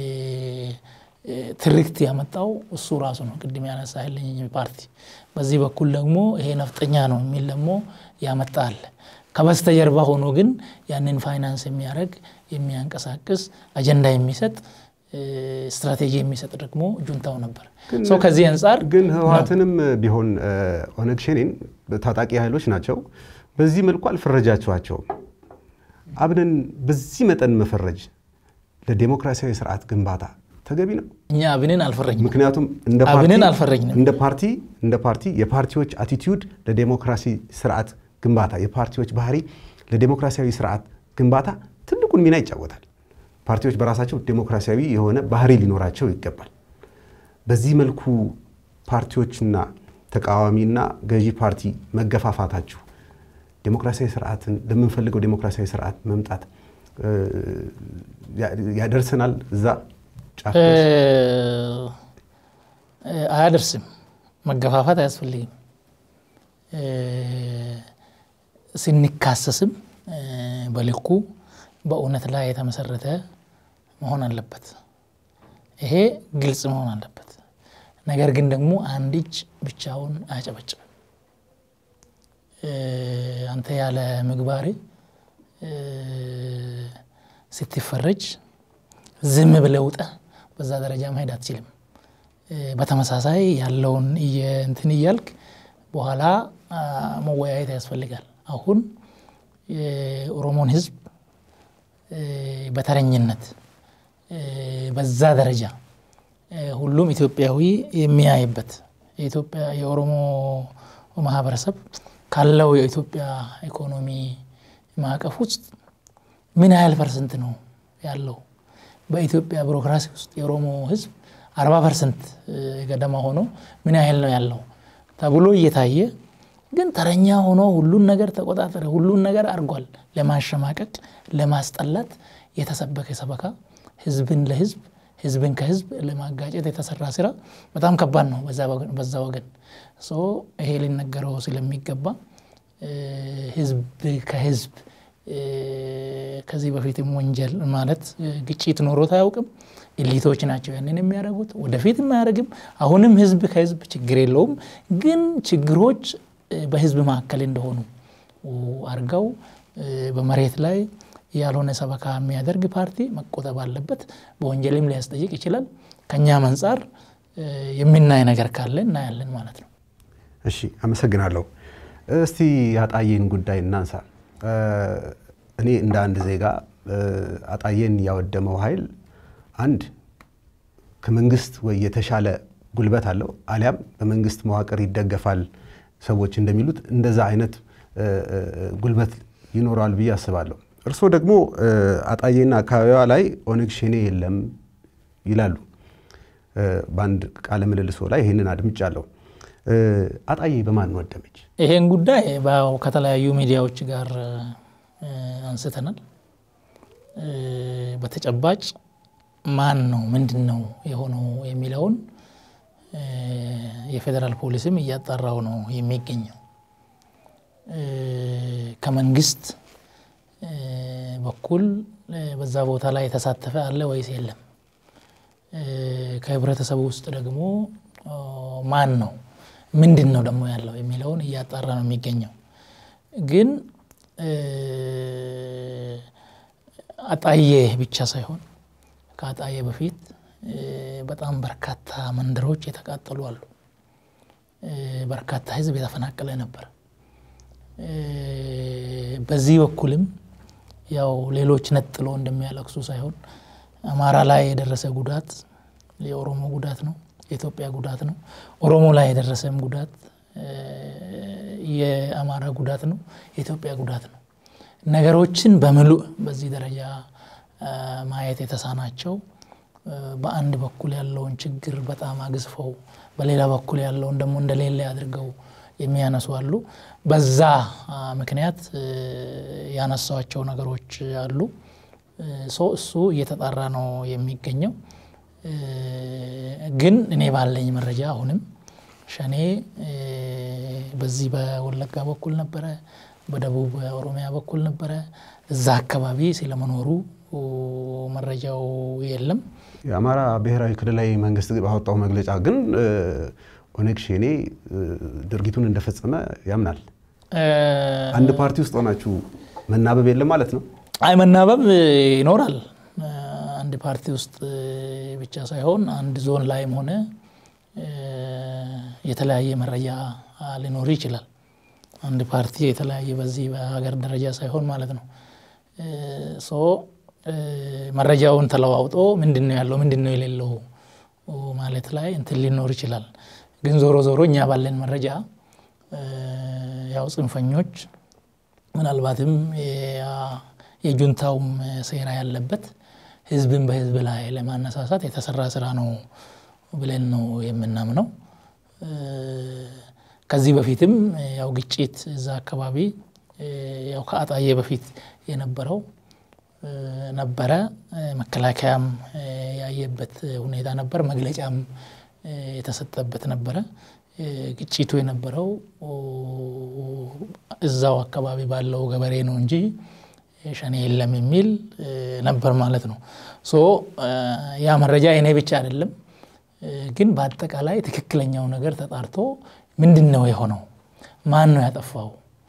ትርክት ያመጣው እሱ ራሱ ነው። ቅድም ያነሳልኝ ፓርቲ በዚህ በኩል ደግሞ ይሄ ነፍጠኛ ነው የሚል ደግሞ ያመጣ አለ። ከበስተጀርባ ሆኖ ግን ያንን ፋይናንስ የሚያደርግ የሚያንቀሳቅስ አጀንዳ የሚሰጥ ስትራቴጂ የሚሰጥ ደግሞ ጁንታው ነበር። ሰው ከዚህ አንጻር ግን ህወሓትንም ቢሆን ኦነግ ሸኔን ታጣቂ ኃይሎች ናቸው። በዚህ መልኩ አልፈረጃችኋቸውም። አብንን በዚህ መጠን መፈረጅ ለዴሞክራሲያዊ ስርዓት ግንባታ ተገቢ ነው? እኛ አብንን አልፈረጅንም። ምክንያቱም አብንን አልፈረጅንም። እንደ ፓርቲ እንደ ፓርቲ የፓርቲዎች አቲቲዩድ ለዴሞክራሲ ስርዓት ግንባታ የፓርቲዎች ባህሪ ለዴሞክራሲያዊ ስርዓት ግንባታ ትልቁን ሚና ይጫወታል። ፓርቲዎች በራሳቸው ዴሞክራሲያዊ የሆነ ባህሪ ሊኖራቸው ይገባል። በዚህ መልኩ ፓርቲዎችና ተቃዋሚና ገዢ ፓርቲ መገፋፋታችሁ ዴሞክራሲያዊ ስርዓትን ለምንፈልገው ዴሞክራሲያዊ ስርዓት መምጣት ያደርሰናል እዛ ጫፍ አያደርስም። መገፋፋት አያስፈልግም። ስንካሰስም በልኩ በእውነት ላይ የተመሰረተ መሆን አለበት። ይሄ ግልጽ መሆን አለበት። ነገር ግን ደግሞ አንድ እጅ ብቻውን አያጨበጭብም። አንተ ያለ ምግባር ስትፈረጅ ዝም ብለህ ውጠህ በዛ ደረጃ መሄድ አትችልም። በተመሳሳይ ያለውን እንትን እያልክ በኋላ መወያየት ያስፈልጋል። አሁን የኦሮሞን ሕዝብ በተረኝነት በዛ ደረጃ ሁሉም ኢትዮጵያዊ የሚያይበት የኢትዮጵያ የኦሮሞ ማህበረሰብ ካለው የኢትዮጵያ ኢኮኖሚ ማዕቀፍ ውስጥ ምን ያህል ፐርሰንት ነው ያለው? በኢትዮጵያ ቢሮክራሲ ውስጥ የኦሮሞ ህዝብ አርባ ፐርሰንት ገደማ ሆኖ ምን ያህል ነው ያለው ተብሎ እየታየ ግን ተረኛ ሆኖ ሁሉን ነገር ተቆጣጠረ፣ ሁሉን ነገር አድርጓል። ለማሸማቀቅ ለማስጠላት የተሰበከ ሰበካ፣ ህዝብን ለህዝብ ህዝብን ከህዝብ ለማጋጨት የተሰራ ስራ በጣም ከባድ ነው በዛ ወገን። ይሄ ሊነገረው ስለሚገባ ህዝብ ከህዝብ ከዚህ በፊትም ወንጀል ማለት ግጭት ኖሮት አያውቅም። ኢሊቶች ናቸው ያንን የሚያደርጉት፣ ወደፊት አያደርግም። አሁንም ህዝብ ከህዝብ ችግር የለውም። ግን ችግሮች በህዝብ መካከል እንደሆኑ አድርገው በመሬት ላይ ያልሆነ ሰበካ የሚያደርግ ፓርቲ መቆጠብ አለበት። በወንጀልም ሊያስጠይቅ ይችላል። ከእኛም አንጻር የምናይ ነገር ካለ እናያለን ማለት ነው። እሺ፣ አመሰግናለሁ። እስቲ ያጣዬን ጉዳይ እናንሳ። እኔ እንደ አንድ ዜጋ አጣዬን ያወደመው ኃይል አንድ ከመንግስት ወይ የተሻለ ጉልበት አለው አሊያም በመንግስት መዋቅር ይደገፋል ሰዎች እንደሚሉት እንደዛ አይነት ጉልበት ይኖረዋል ብዬ አስባለሁ። እርስዎ ደግሞ አጣዬና አካባቢዋ ላይ ኦነግ ሸኔ የለም ይላሉ። በአንድ ቃለ ምልልሶ ላይ ይህንን አድምጫለሁ። አጣዬ በማን ወደመች? ይሄን ጉዳይ ከተለያዩ ሚዲያዎች ጋር አንስተናል። በተጨባጭ ማን ነው ምንድን ነው የሆነው የሚለውን የፌዴራል ፖሊስም እያጣራው ነው የሚገኘው። ከመንግስት በኩል በዛ ቦታ ላይ የተሳተፈ አለ ወይስ የለም? ከህብረተሰቡ ውስጥ ደግሞ ማን ነው ምንድን ነው ደግሞ ያለው የሚለውን እያጣራ ነው የሚገኘው። ግን አጣዬ ብቻ ሳይሆን ከአጣዬ በፊት በጣም በርካታ መንደሮች የተቃጠሉ አሉ። በርካታ ህዝብ የተፈናቀለ ነበር። በዚህ በኩልም ያው ሌሎች ነጥሎ እንደሚያለቅሱ ሳይሆን አማራ ላይ የደረሰ ጉዳት የኦሮሞ ጉዳት ነው፣ የኢትዮጵያ ጉዳት ነው። ኦሮሞ ላይ የደረሰም ጉዳት የአማራ ጉዳት ነው፣ የኢትዮጵያ ጉዳት ነው። ነገሮችን በምሉእ በዚህ ደረጃ ማየት የተሳናቸው በአንድ በኩል ያለውን ችግር በጣም አግዝፈው በሌላ በኩል ያለውን ደግሞ እንደሌለ አድርገው የሚያነሱ አሉ። በዛ ምክንያት ያነሷቸው ነገሮች አሉ። እሱ እየተጣራ ነው የሚገኘው። ግን እኔ ባለኝ መረጃ አሁንም ሸኔ በዚህ በወለጋ በኩል ነበረ፣ በደቡብ ኦሮሚያ በኩል ነበረ። እዛ አካባቢ ስለመኖሩ መረጃው የለም። የአማራ ብሔራዊ ክልላዊ መንግስት ባወጣው መግለጫ ግን ኦነግ ሸኔ ድርጊቱን እንደፈጸመ ያምናል። አንድ ፓርቲ ውስጥ ሆናችሁ መናበብ የለም ማለት ነው? አይ መናበብ ይኖራል። አንድ ፓርቲ ውስጥ ብቻ ሳይሆን አንድ ዞን ላይም ሆነ የተለያየ መረጃ ሊኖር ይችላል። አንድ ፓርቲ የተለያየ በዚህ በሀገር ደረጃ ሳይሆን ማለት ነው። ሶ መረጃውን ተለዋውጦ ምንድን ነው ያለው ምንድን ነው የሌለው ማለት ላይ እንትን ሊኖር ይችላል። ግን ዞሮ ዞሮ እኛ ባለን መረጃ ያው ጽንፈኞች ምናልባትም የጁንታውም ሴራ ያለበት ህዝብን በህዝብ ላይ ለማነሳሳት የተሰራ ስራ ነው ብለን ነው የምናምነው። ከዚህ በፊትም ያው ግጭት እዛ አካባቢ ያው ከአጣዬ በፊት የነበረው ነበረ። መከላከያም ያየበት ሁኔታ ነበር። መግለጫም የተሰጠበት ነበረ። ግጭቱ የነበረው እዛው አካባቢ ባለው ገበሬ ነው እንጂ ሸኔ የለም የሚል ነበር ማለት ነው። ሶ ያ መረጃ የኔ ብቻ አይደለም። ግን በአጠቃላይ ትክክለኛው ነገር ተጣርቶ ምንድን ነው የሆነው? ማን ነው ያጠፋው?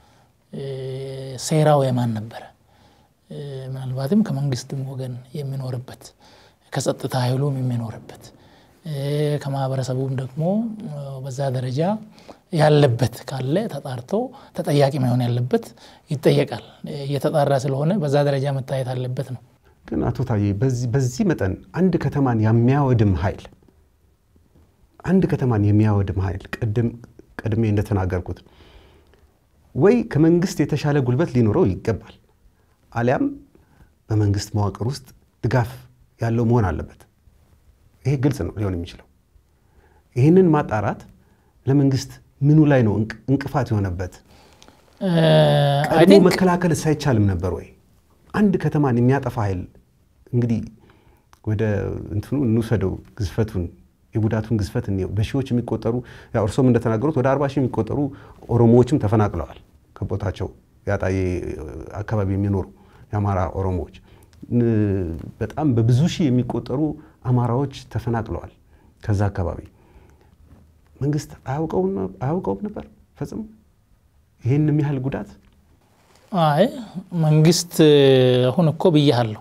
ሴራው የማን ነበረ? ምናልባትም ከመንግስትም ወገን የሚኖርበት ከጸጥታ ኃይሉም የሚኖርበት ከማህበረሰቡም ደግሞ በዛ ደረጃ ያለበት ካለ ተጣርቶ ተጠያቂ መሆን ያለበት ይጠየቃል። እየተጣራ ስለሆነ በዛ ደረጃ መታየት አለበት ነው። ግን አቶ ታዬ በዚህ መጠን አንድ ከተማን የሚያወድም ኃይል አንድ ከተማን የሚያወድም ኃይል ቅድም ቀድሜ እንደተናገርኩት ወይ ከመንግስት የተሻለ ጉልበት ሊኖረው ይገባል፣ አሊያም በመንግስት መዋቅር ውስጥ ድጋፍ ያለው መሆን አለበት። ይሄ ግልጽ ነው ሊሆን የሚችለው። ይህንን ማጣራት ለመንግስት ምኑ ላይ ነው እንቅፋት የሆነበት? ቀድሞ መከላከል ሳይቻልም ነበር ወይ? አንድ ከተማን የሚያጠፋ ኃይል እንግዲህ ወደ እንትኑ እንውሰደው ግዝፈቱን የጉዳቱን ግዝፈት እንየው። በሺዎች የሚቆጠሩ ያው እርሶም እንደተናገሩት ወደ አርባ ሺህ የሚቆጠሩ ኦሮሞዎችም ተፈናቅለዋል ከቦታቸው የአጣዬ አካባቢ የሚኖሩ የአማራ ኦሮሞዎች በጣም በብዙ ሺህ የሚቆጠሩ አማራዎች ተፈናቅለዋል ከዛ አካባቢ። መንግስት አያውቀውም ነበር ፈጽሞ ይህን የሚያህል ጉዳት? አይ መንግስት አሁን እኮ ብያለሁ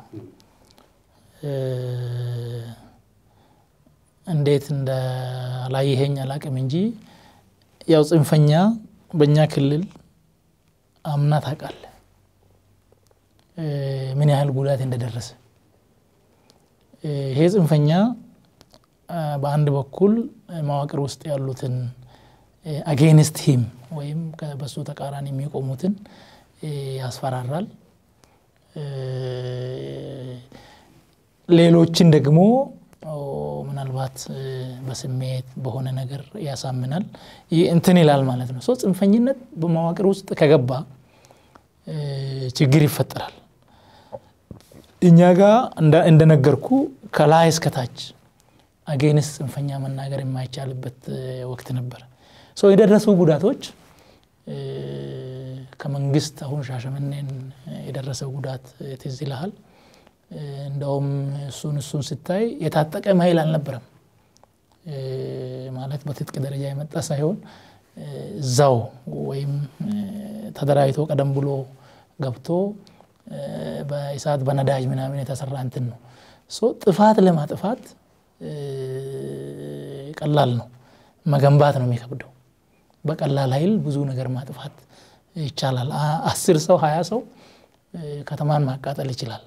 እንዴት እንዳላየኸኝ አላቅም እንጂ ያው ጽንፈኛ በእኛ ክልል አምና ታውቃለህ ምን ያህል ጉዳት እንደደረሰ። ይሄ ጽንፈኛ በአንድ በኩል መዋቅር ውስጥ ያሉትን አጌንስት ሂም ወይም በሱ ተቃራኒ የሚቆሙትን ያስፈራራል። ሌሎችን ደግሞ ምናልባት በስሜት በሆነ ነገር ያሳምናል እንትን ይላል ማለት ነው። ሰው ጽንፈኝነት በመዋቅር ውስጥ ከገባ ችግር ይፈጠራል። እኛ ጋር እንደነገርኩ ከላይ እስከታች አጌንስ ጽንፈኛ መናገር የማይቻልበት ወቅት ነበር። የደረሱ ጉዳቶች ከመንግስት አሁን ሻሸመኔን የደረሰው ጉዳት ትዝ ይልሃል። እንደውም እሱን እሱን ስታይ የታጠቀ ኃይል አልነበረም። ማለት በትጥቅ ደረጃ የመጣ ሳይሆን እዛው ወይም ተደራጅቶ ቀደም ብሎ ገብቶ በእሳት በነዳጅ ምናምን የተሰራ እንትን ነው። ጥፋት ለማጥፋት ቀላል ነው፣ መገንባት ነው የሚከብደው። በቀላል ኃይል ብዙ ነገር ማጥፋት ይቻላል። አስር ሰው ሀያ ሰው ከተማን ማቃጠል ይችላል።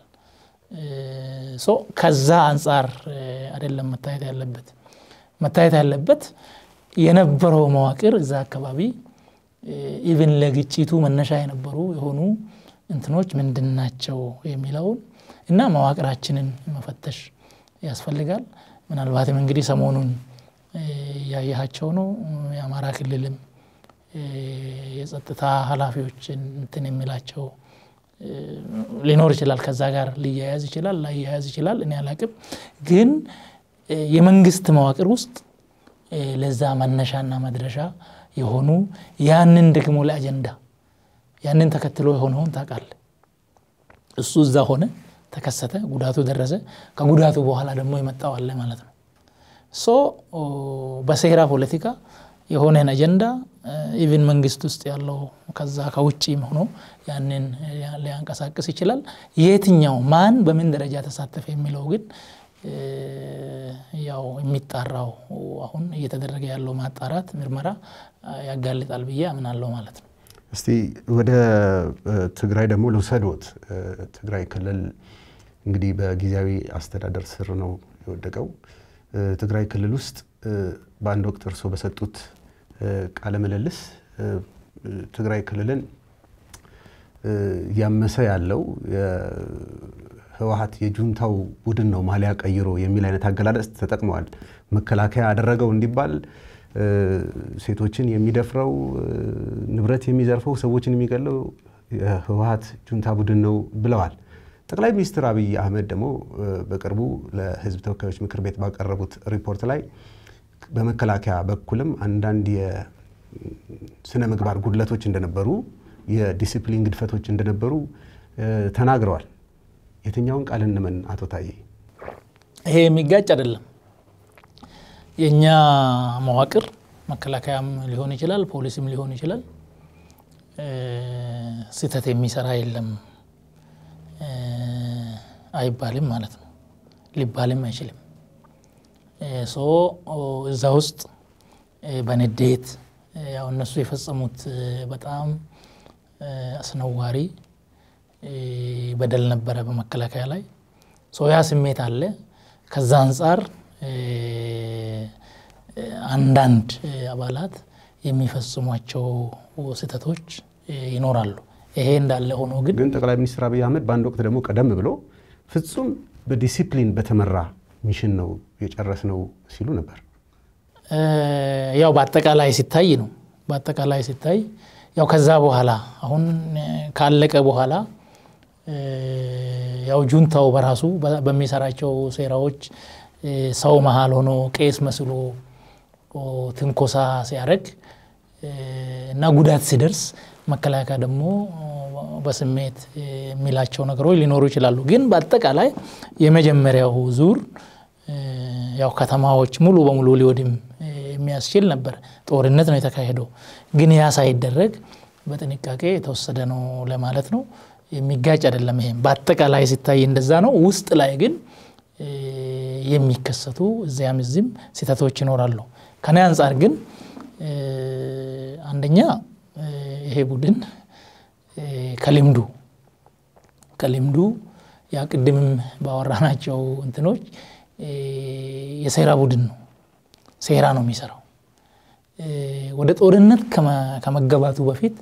ከዛ አንጻር አይደለም መታየት ያለበት። መታየት ያለበት የነበረው መዋቅር እዛ አካባቢ ኢቭን ለግጭቱ መነሻ የነበሩ የሆኑ እንትኖች ምንድን ናቸው የሚለውን እና መዋቅራችንን መፈተሽ ያስፈልጋል። ምናልባትም እንግዲህ ሰሞኑን እያየሃቸው ነው። የአማራ ክልልም የጸጥታ ኃላፊዎችን እንትን የሚላቸው ሊኖር ይችላል። ከዛ ጋር ሊያያዝ ይችላል፣ ላያያዝ ይችላል። እኔ አላቅም። ግን የመንግስት መዋቅር ውስጥ ለዛ መነሻና መድረሻ የሆኑ ያንን ደግሞ ለአጀንዳ ያንን ተከትሎ የሆነውን ታውቃለህ። እሱ እዛ ሆነ፣ ተከሰተ፣ ጉዳቱ ደረሰ። ከጉዳቱ በኋላ ደግሞ የመጣው አለ ማለት ነው። ሶ በሴራ ፖለቲካ የሆነን አጀንዳ ኢቭን መንግስት ውስጥ ያለው ከዛ ከውጭም ሆኖ ያንን ሊያንቀሳቅስ ይችላል። የትኛው ማን በምን ደረጃ ተሳተፈ የሚለው ግን ያው የሚጣራው አሁን እየተደረገ ያለው ማጣራት ምርመራ ያጋልጣል ብዬ አምናለሁ ማለት ነው። እስቲ ወደ ትግራይ ደግሞ ልውሰድዎት። ትግራይ ክልል እንግዲህ በጊዜያዊ አስተዳደር ስር ነው የወደቀው። ትግራይ ክልል ውስጥ በአንድ ወቅት እርስዎ በሰጡት ቃለ ምልልስ ትግራይ ክልልን እያመሰ ያለው ህወሀት የጁንታው ቡድን ነው ማሊያ ቀይሮ የሚል አይነት አገላለጽ ተጠቅመዋል። መከላከያ አደረገው እንዲባል ሴቶችን የሚደፍረው ንብረት የሚዘርፈው ሰዎችን የሚገለው የህወሀት ጁንታ ቡድን ነው ብለዋል። ጠቅላይ ሚኒስትር አብይ አህመድ ደግሞ በቅርቡ ለህዝብ ተወካዮች ምክር ቤት ባቀረቡት ሪፖርት ላይ በመከላከያ በኩልም አንዳንድ የስነ ምግባር ጉድለቶች እንደነበሩ፣ የዲሲፕሊን ግድፈቶች እንደነበሩ ተናግረዋል። የትኛውን ቃል እንመን አቶ ታዬ? ይሄ የሚጋጭ አይደለም። የእኛ መዋቅር መከላከያም ሊሆን ይችላል፣ ፖሊስም ሊሆን ይችላል። ስህተት የሚሰራ የለም አይባልም ማለት ነው። ሊባልም አይችልም። ሶ እዛ ውስጥ በንዴት ያው እነሱ የፈጸሙት በጣም አስነዋሪ በደል ነበረ በመከላከያ ላይ ሶ ያ ስሜት አለ። ከዛ አንጻር አንዳንድ አባላት የሚፈጽሟቸው ስህተቶች ይኖራሉ። ይሄ እንዳለ ሆኖ ግን ግን ጠቅላይ ሚኒስትር አብይ አህመድ በአንድ ወቅት ደግሞ ቀደም ብሎ ፍጹም በዲሲፕሊን በተመራ ሚሽን ነው የጨረስ ነው ሲሉ ነበር። ያው በአጠቃላይ ሲታይ ነው በአጠቃላይ ሲታይ ያው ከዛ በኋላ አሁን ካለቀ በኋላ ያው ጁንታው በራሱ በሚሰራቸው ሴራዎች ሰው መሀል ሆኖ ቄስ መስሎ ትንኮሳ ሲያደርግ እና ጉዳት ሲደርስ መከላከያ ደግሞ በስሜት የሚላቸው ነገሮች ሊኖሩ ይችላሉ። ግን በአጠቃላይ የመጀመሪያው ዙር ያው ከተማዎች ሙሉ በሙሉ ሊወድም የሚያስችል ነበር። ጦርነት ነው የተካሄደው። ግን ያ ሳይደረግ በጥንቃቄ የተወሰደ ነው ለማለት ነው። የሚጋጭ አይደለም። ይሄም በአጠቃላይ ሲታይ እንደዛ ነው። ውስጥ ላይ ግን የሚከሰቱ እዚያም እዚህም ስህተቶች ይኖራሉ። ከኔ አንጻር ግን አንደኛ ይሄ ቡድን ከልምዱ ከልምዱ ያ ቅድምም ባወራናቸው እንትኖች የሴራ ቡድን ነው። ሴራ ነው የሚሰራው። ወደ ጦርነት ከመገባቱ በፊት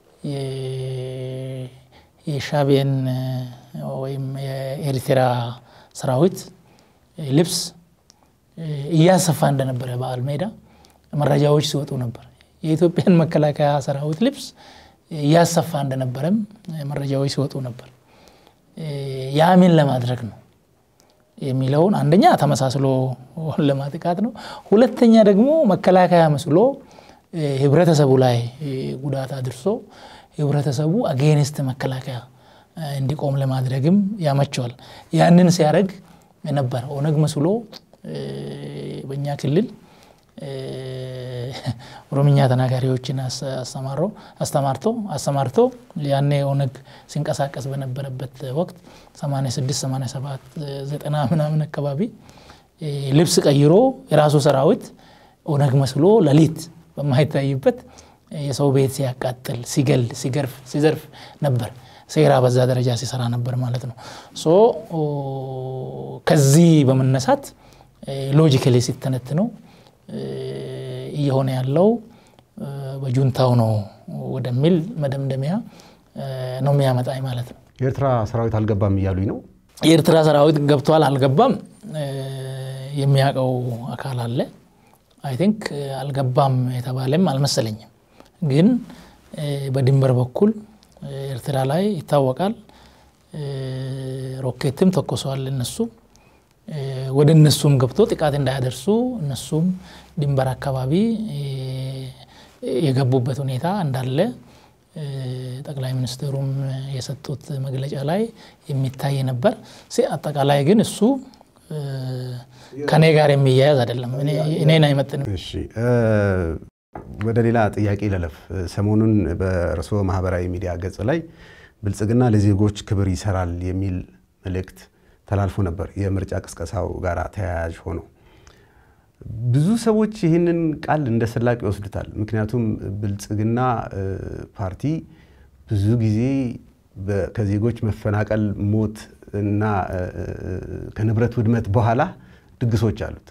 የሻዕቢያን ወይም የኤርትራ ሰራዊት ልብስ እያሰፋ እንደነበረ በዓል ሜዳ መረጃዎች ሲወጡ ነበር። የኢትዮጵያን መከላከያ ሰራዊት ልብስ እያሰፋ እንደነበረም መረጃዎች ሲወጡ ነበር። ያ ምን ለማድረግ ነው? የሚለውን አንደኛ ተመሳስሎ ለማጥቃት ነው። ሁለተኛ ደግሞ መከላከያ መስሎ ህብረተሰቡ ላይ ጉዳት አድርሶ ህብረተሰቡ አጌንስት መከላከያ እንዲቆም ለማድረግም ያመቸዋል። ያንን ሲያደርግ ነበር ኦነግ መስሎ በእኛ ክልል ኦሮምኛ ተናጋሪዎችን አስተማሮ አስተማርቶ አሰማርቶ ያኔ ኦነግ ሲንቀሳቀስ በነበረበት ወቅት 86 87 90 ምናምን አካባቢ ልብስ ቀይሮ የራሱ ሰራዊት ኦነግ መስሎ ሌሊት በማይታይበት የሰው ቤት ሲያቃጥል፣ ሲገል፣ ሲገርፍ፣ ሲዘርፍ ነበር። ሴራ በዛ ደረጃ ሲሰራ ነበር ማለት ነው። ሶ ከዚህ በመነሳት ሎጂካሊ ሲተነትነው እየሆነ ያለው በጁንታው ነው ወደሚል መደምደሚያ ነው የሚያመጣኝ ማለት ነው። የኤርትራ ሰራዊት አልገባም እያሉኝ ነው። የኤርትራ ሰራዊት ገብቷል አልገባም የሚያውቀው አካል አለ። አይ ቲንክ አልገባም የተባለም አልመሰለኝም። ግን በድንበር በኩል ኤርትራ ላይ ይታወቃል። ሮኬትም ተኮሰዋል እነሱ ወደ እነሱም ገብቶ ጥቃት እንዳያደርሱ እነሱም ድንበር አካባቢ የገቡበት ሁኔታ እንዳለ ጠቅላይ ሚኒስትሩም የሰጡት መግለጫ ላይ የሚታይ ነበር። አጠቃላይ ግን እሱ ከኔ ጋር የሚያያዝ አይደለም፣ እኔን አይመጥንም። እሺ ወደ ሌላ ጥያቄ ለለፍ። ሰሞኑን በእርስዎ ማህበራዊ ሚዲያ ገጽ ላይ ብልጽግና ለዜጎች ክብር ይሰራል የሚል መልእክት ተላልፎ ነበር፣ የምርጫ ቅስቀሳው ጋር ተያያዥ ሆኖ ብዙ ሰዎች ይህንን ቃል እንደ ስላቅ ይወስዱታል። ምክንያቱም ብልጽግና ፓርቲ ብዙ ጊዜ ከዜጎች መፈናቀል፣ ሞት እና ከንብረት ውድመት በኋላ ድግሶች አሉት።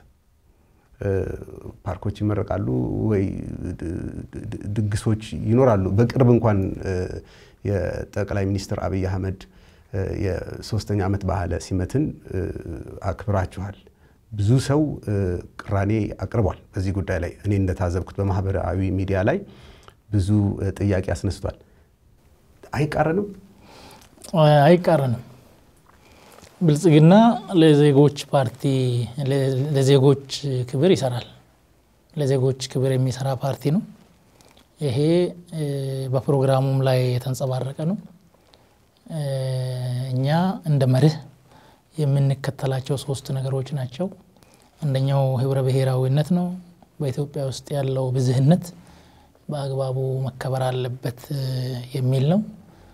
ፓርኮች ይመረቃሉ ወይ ድግሶች ይኖራሉ። በቅርብ እንኳን የጠቅላይ ሚኒስትር አብይ አህመድ የሶስተኛ ዓመት ባህለ ሲመትን አክብራችኋል። ብዙ ሰው ቅራኔ አቅርቧል በዚህ ጉዳይ ላይ። እኔ እንደታዘብኩት በማህበራዊ ሚዲያ ላይ ብዙ ጥያቄ አስነስቷል። አይቃረንም? አይቃረንም። ብልጽግና ለዜጎች ፓርቲ ለዜጎች ክብር ይሰራል። ለዜጎች ክብር የሚሰራ ፓርቲ ነው። ይሄ በፕሮግራሙም ላይ የተንጸባረቀ ነው። እኛ እንደ መርህ የምንከተላቸው ሶስት ነገሮች ናቸው። አንደኛው ህብረ ብሔራዊነት ነው። በኢትዮጵያ ውስጥ ያለው ብዝህነት በአግባቡ መከበር አለበት የሚል ነው።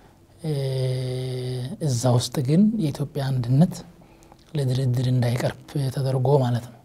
እዛ ውስጥ ግን የኢትዮጵያ አንድነት ለድርድር እንዳይቀርብ ተደርጎ ማለት ነው።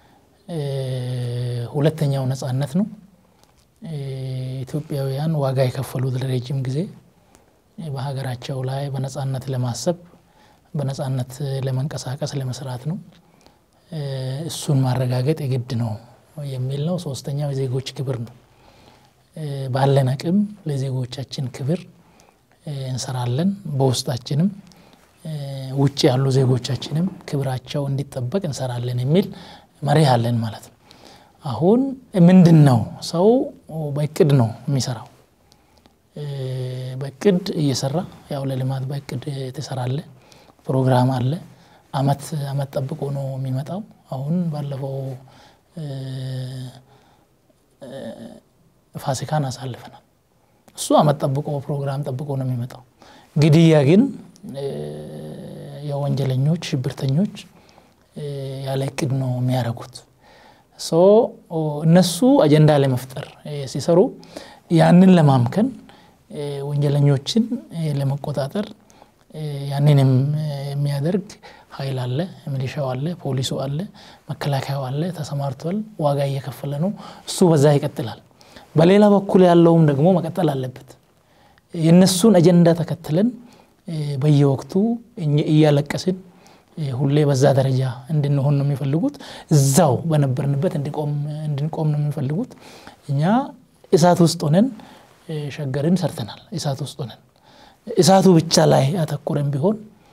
ሁለተኛው ነጻነት ነው። ኢትዮጵያውያን ዋጋ የከፈሉት ለረጅም ጊዜ በሀገራቸው ላይ በነጻነት ለማሰብ በነጻነት ለመንቀሳቀስ ለመስራት ነው። እሱን ማረጋገጥ የግድ ነው የሚል ነው። ሶስተኛው የዜጎች ክብር ነው። ባለን አቅም ለዜጎቻችን ክብር እንሰራለን። በውስጣችንም ውጭ ያሉ ዜጎቻችንም ክብራቸው እንዲጠበቅ እንሰራለን የሚል መርህ አለን ማለት ነው። አሁን ምንድን ነው ሰው በእቅድ ነው የሚሰራው። በእቅድ እየሰራ ያው ለልማት በእቅድ ትሰራለ። ፕሮግራም አለ። አመት አመት ጠብቆ ነው የሚመጣው። አሁን ባለፈው ፋሲካን አሳልፈናል። እሱ አመት ጠብቆ ፕሮግራም ጠብቆ ነው የሚመጣው። ግድያ ግን የወንጀለኞች ሽብርተኞች ያለ እቅድ ነው የሚያደርጉት። እነሱ አጀንዳ ለመፍጠር ሲሰሩ ያንን ለማምከን ወንጀለኞችን ለመቆጣጠር ያንንም የሚያደርግ ኃይል አለ፣ ሚሊሻው አለ፣ ፖሊሱ አለ፣ መከላከያው አለ፣ ተሰማርቷል፣ ዋጋ እየከፈለ ነው። እሱ በዛ ይቀጥላል። በሌላ በኩል ያለውም ደግሞ መቀጠል አለበት። የእነሱን አጀንዳ ተከትለን በየወቅቱ እያለቀስን ሁሌ በዛ ደረጃ እንድንሆን ነው የሚፈልጉት። እዛው በነበርንበት እንድንቆም ነው የሚፈልጉት። እኛ እሳት ውስጥ ሆነን ሸገርን ሰርተናል። እሳት ውስጥ ሆነን እሳቱ ብቻ ላይ አተኩረን ቢሆን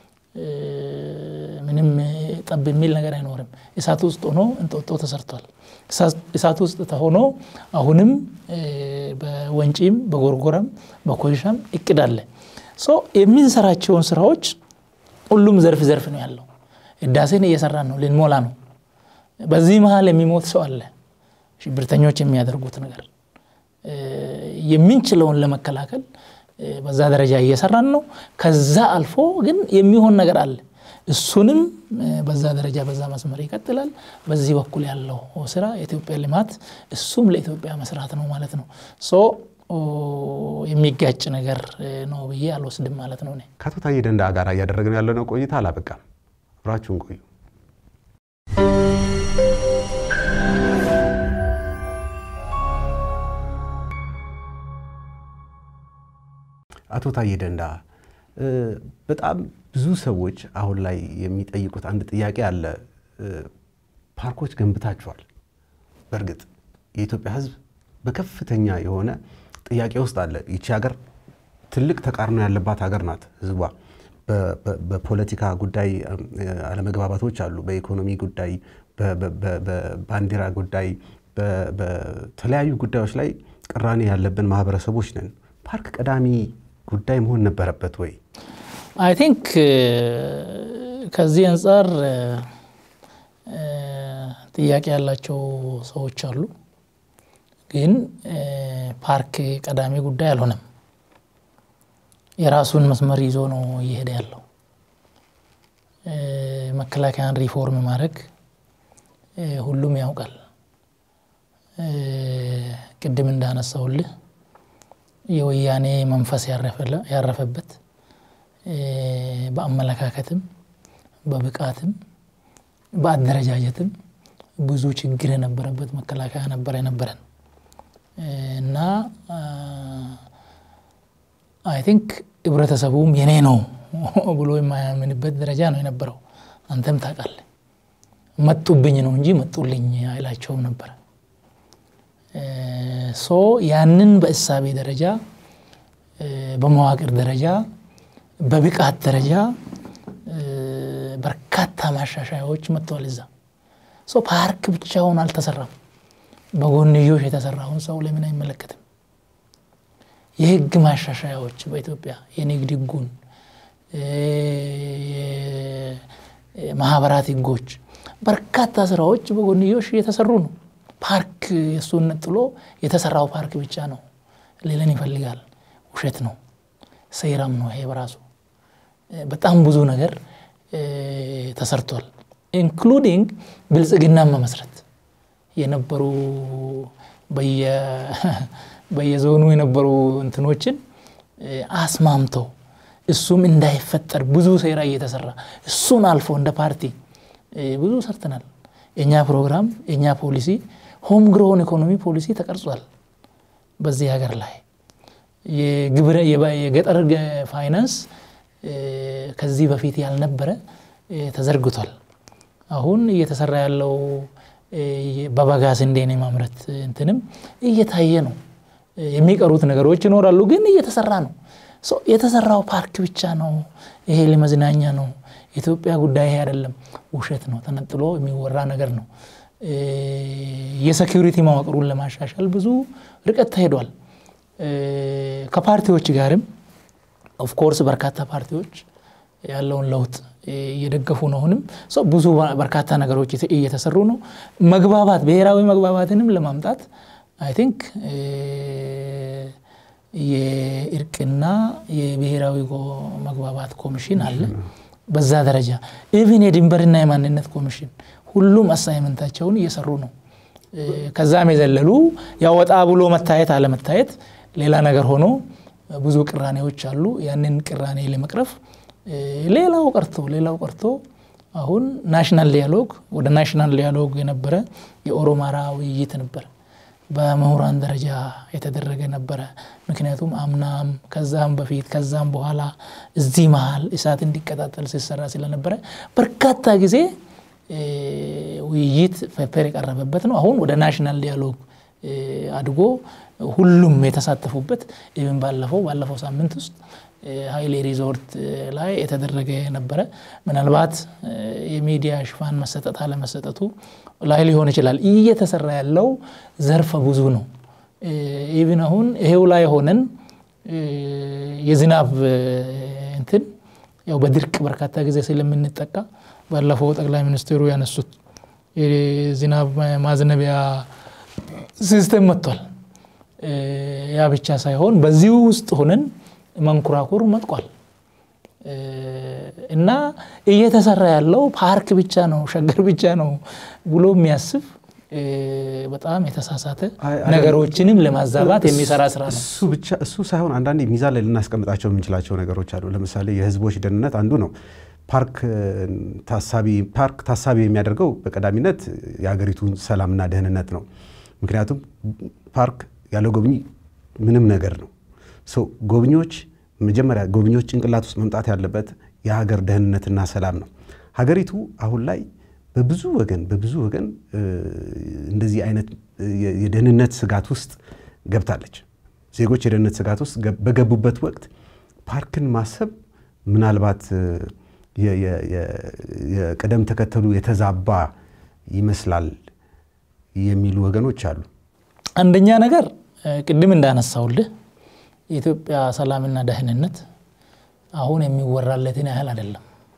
ምንም ጠብ የሚል ነገር አይኖርም። እሳት ውስጥ ሆኖ እንጦጦ ተሰርቷል። እሳት ውስጥ ተሆኖ አሁንም በወንጪም በጎርጎራም በኮይሻም እቅድ አለ። የምንሰራቸውን ስራዎች ሁሉም ዘርፍ ዘርፍ ነው ያለው። ህዳሴን እየሰራን ነው፣ ልንሞላ ነው። በዚህ መሀል የሚሞት ሰው አለ። ሽብርተኞች የሚያደርጉት ነገር የምንችለውን ለመከላከል በዛ ደረጃ እየሰራን ነው። ከዛ አልፎ ግን የሚሆን ነገር አለ። እሱንም በዛ ደረጃ በዛ መስመር ይቀጥላል። በዚህ በኩል ያለው ስራ የኢትዮጵያ ልማት እሱም ለኢትዮጵያ መስራት ነው ማለት ነው። ሶ የሚጋጭ ነገር ነው ብዬ አልወስድም ማለት ነው። ከአቶ ታዬ ደንደአ ጋር እያደረግን ያለነው ቆይታ አላበቃም። አብራችሁን ቆዩ። አቶ ታዬ ደንደአ በጣም ብዙ ሰዎች አሁን ላይ የሚጠይቁት አንድ ጥያቄ አለ። ፓርኮች ገንብታችኋል። በእርግጥ የኢትዮጵያ ሕዝብ በከፍተኛ የሆነ ጥያቄ ውስጥ አለ። ይቺ ሀገር ትልቅ ተቃርኖ ያለባት ሀገር ናት። ሕዝቧ በፖለቲካ ጉዳይ አለመግባባቶች አሉ። በኢኮኖሚ ጉዳይ፣ በባንዲራ ጉዳይ፣ በተለያዩ ጉዳዮች ላይ ቅራኔ ያለብን ማህበረሰቦች ነን። ፓርክ ቀዳሚ ጉዳይ መሆን ነበረበት ወይ? አይ ቲንክ ከዚህ አንጻር ጥያቄ ያላቸው ሰዎች አሉ። ግን ፓርክ ቀዳሚ ጉዳይ አልሆነም። የራሱን መስመር ይዞ ነው እየሄደ ያለው። መከላከያን ሪፎርም ማድረግ ሁሉም ያውቃል። ቅድም እንዳነሳውልህ የወያኔ መንፈስ ያረፈበት በአመለካከትም በብቃትም በአደረጃጀትም ብዙ ችግር የነበረበት መከላከያ ነበር የነበረን እና አይ ቲንክ ህብረተሰቡም የኔ ነው ብሎ የማያምንበት ደረጃ ነው የነበረው። አንተም ታውቃለህ። መጡብኝ ነው እንጂ መጡልኝ አይላቸውም ነበረ። ሶ ያንን በእሳቤ ደረጃ በመዋቅር ደረጃ በብቃት ደረጃ በርካታ ማሻሻያዎች መጥተዋል። እዛ ሶ ፓርክ ብቻውን አልተሰራም። በጎንዮሽ የተሰራውን ሰው ለምን አይመለከትም? የህግ ማሻሻያዎች በኢትዮጵያ የንግድ ህጉን፣ ማህበራት ህጎች፣ በርካታ ስራዎች በጎንዮሽ እየተሰሩ ነው። ፓርክ እሱን ነጥሎ የተሰራው ፓርክ ብቻ ነው ሌለን ይፈልጋል። ውሸት ነው፣ ሴራም ነው ይሄ በራሱ በጣም ብዙ ነገር ተሰርቷል። ኢንክሉዲንግ ብልጽግናን መመስረት የነበሩ በየዞኑ የነበሩ እንትኖችን አስማምተው እሱም እንዳይፈጠር ብዙ ሴራ እየተሰራ እሱን አልፎ እንደ ፓርቲ ብዙ ሰርተናል። የእኛ ፕሮግራም የእኛ ፖሊሲ ሆም ግሮን ኢኮኖሚ ፖሊሲ ተቀርጿል። በዚህ ሀገር ላይ የገጠር ፋይናንስ ከዚህ በፊት ያልነበረ ተዘርግቷል። አሁን እየተሰራ ያለው በበጋ ስንዴን የማምረት እንትንም እየታየ ነው። የሚቀሩት ነገሮች ይኖራሉ፣ ግን እየተሰራ ነው። የተሰራው ፓርክ ብቻ ነው። ይሄ ለመዝናኛ ነው። የኢትዮጵያ ጉዳይ ይሄ አይደለም። ውሸት ነው። ተነጥሎ የሚወራ ነገር ነው። የሴኪሪቲ መዋቅሩን ለማሻሻል ብዙ ርቀት ተሄዷል። ከፓርቲዎች ጋርም ኦፍኮርስ በርካታ ፓርቲዎች ያለውን ለውጥ እየደገፉ ነው። አሁንም ብዙ በርካታ ነገሮች እየተሰሩ ነው። መግባባት ብሔራዊ መግባባትንም ለማምጣት አይ ቲንክ የእርቅና የብሔራዊ መግባባት ኮሚሽን አለ። በዛ ደረጃ ኢቭን የድንበርና የማንነት ኮሚሽን ሁሉም አሳይመንታቸውን እየሰሩ ነው። ከዛም የዘለሉ ያወጣ ብሎ መታየት አለመታየት ሌላ ነገር ሆኖ ብዙ ቅራኔዎች አሉ። ያንን ቅራኔ ለመቅረፍ ሌላው ቀርቶ ሌላው ቀርቶ አሁን ናሽናል ዲያሎግ ወደ ናሽናል ዲያሎግ የነበረ የኦሮማራ ውይይት ነበር። በምሁራን ደረጃ የተደረገ ነበረ። ምክንያቱም አምናም ከዛም በፊት ከዛም በኋላ እዚህ መሀል እሳት እንዲቀጣጠል ሲሰራ ስለነበረ በርካታ ጊዜ ውይይት ፔፐር የቀረበበት ነው። አሁን ወደ ናሽናል ዲያሎግ አድጎ ሁሉም የተሳተፉበት ኢቨን ባለፈው ባለፈው ሳምንት ውስጥ ሀይሌ ሪዞርት ላይ የተደረገ ነበረ። ምናልባት የሚዲያ ሽፋን መሰጠት አለመሰጠቱ ላይ ሊሆን ይችላል። እየተሰራ ያለው ዘርፈ ብዙ ነው። ኢቭን አሁን ይሄው ላይ ሆነን የዝናብ እንትን ያው በድርቅ በርካታ ጊዜ ስለምንጠቃ ባለፈው ጠቅላይ ሚኒስትሩ ያነሱት የዝናብ ማዝነቢያ ሲስተም መጥቷል። ያ ብቻ ሳይሆን በዚሁ ውስጥ ሆነን መንኮራኩር መጥቋል እና እየተሰራ ያለው ፓርክ ብቻ ነው ሸገር ብቻ ነው ብሎ የሚያስብ በጣም የተሳሳተ ነገሮችንም ለማዛባት የሚሰራ ስራ ነው። እሱ ብቻ እሱ ሳይሆን አንዳንዴ ሚዛን ላይ ልናስቀምጣቸው የምንችላቸው ነገሮች አሉ። ለምሳሌ የህዝቦች ደህንነት አንዱ ነው። ፓርክ ታሳቢ ፓርክ ታሳቢ የሚያደርገው በቀዳሚነት የሀገሪቱን ሰላምና ደህንነት ነው። ምክንያቱም ፓርክ ያለ ጎብኚ ምንም ነገር ነው። ጎብኚዎች መጀመሪያ ጎብኚዎች ጭንቅላት ውስጥ መምጣት ያለበት የሀገር ደህንነትና ሰላም ነው። ሀገሪቱ አሁን ላይ በብዙ ወገን በብዙ ወገን እንደዚህ አይነት የደህንነት ስጋት ውስጥ ገብታለች። ዜጎች የደህንነት ስጋት ውስጥ በገቡበት ወቅት ፓርክን ማሰብ ምናልባት የቅደም ተከተሉ የተዛባ ይመስላል የሚሉ ወገኖች አሉ። አንደኛ ነገር ቅድም እንዳነሳውልህ የኢትዮጵያ ሰላምና ደህንነት አሁን የሚወራለትን ያህል አይደለም።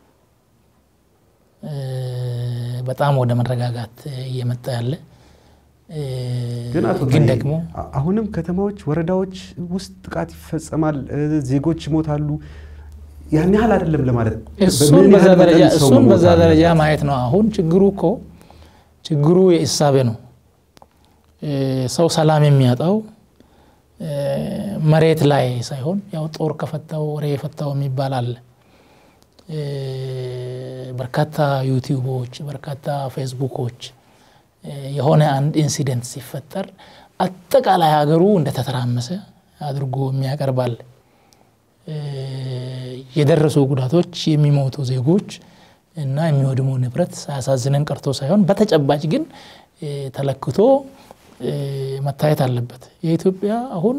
በጣም ወደ መረጋጋት እየመጣ ያለ ግን ደግሞ አሁንም ከተማዎች፣ ወረዳዎች ውስጥ ጥቃት ይፈጸማል፣ ዜጎች ይሞታሉ። ያን ያህል አይደለም ለማለት እሱን በዛ ደረጃ ማየት ነው። አሁን ችግሩ እኮ ችግሩ የእሳቤ ነው። ሰው ሰላም የሚያጣው መሬት ላይ ሳይሆን ያው ጦር ከፈታው ወሬ የፈታው የሚባል አለ። በርካታ ዩቲዩቦች፣ በርካታ ፌስቡኮች የሆነ አንድ ኢንሲደንት ሲፈጠር አጠቃላይ ሀገሩ እንደተተራመሰ አድርጎ የሚያቀርባል። የደረሱ ጉዳቶች፣ የሚሞቱ ዜጎች እና የሚወድሙ ንብረት ሳያሳዝነን ቀርቶ ሳይሆን በተጨባጭ ግን ተለክቶ መታየት አለበት። የኢትዮጵያ አሁን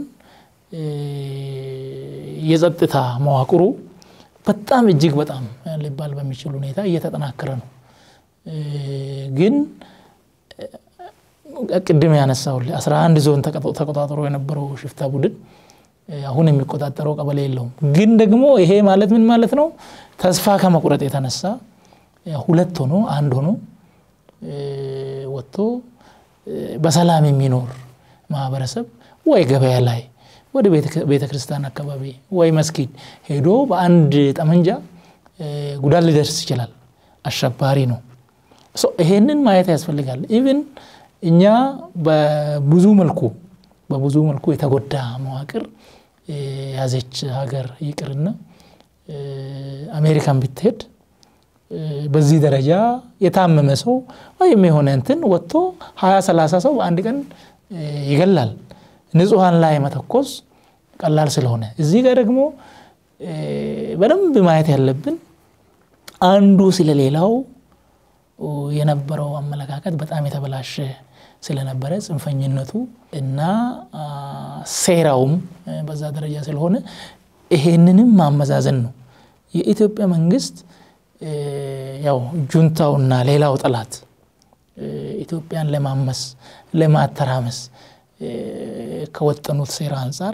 የጸጥታ መዋቅሩ በጣም እጅግ በጣም ሊባል በሚችል ሁኔታ እየተጠናከረ ነው። ግን ቅድም ያነሳውልህ አስራ አንድ ዞን ተቆጣጥሮ የነበረው ሽፍታ ቡድን አሁን የሚቆጣጠረው ቀበሌ የለውም። ግን ደግሞ ይሄ ማለት ምን ማለት ነው? ተስፋ ከመቁረጥ የተነሳ ሁለት ሆኖ አንድ ሆኖ ወጥቶ በሰላም የሚኖር ማህበረሰብ ወይ ገበያ ላይ ወደ ቤተ ክርስቲያን አካባቢ ወይ መስጊድ ሄዶ በአንድ ጠመንጃ ጉዳት ሊደርስ ይችላል። አሸባሪ ነው። ይሄንን ማየት ያስፈልጋል። ኢቭን እኛ በብዙ መልኩ በብዙ መልኩ የተጎዳ መዋቅር የያዘች ሀገር ይቅርና አሜሪካን ብትሄድ በዚህ ደረጃ የታመመ ሰው ወይም የሆነ እንትን ወጥቶ ሀያ ሰላሳ ሰው በአንድ ቀን ይገላል። ንጹሐን ላይ መተኮስ ቀላል ስለሆነ እዚህ ጋር ደግሞ በደንብ ማየት ያለብን አንዱ ስለሌላው የነበረው አመለካከት በጣም የተበላሸ ስለነበረ ጽንፈኝነቱ እና ሴራውም በዛ ደረጃ ስለሆነ ይሄንንም ማመዛዘን ነው። የኢትዮጵያ መንግስት ያው ጁንታውና ሌላው ጠላት ኢትዮጵያን ለማመስ ለማተራመስ ከወጠኑት ሴራ አንጻር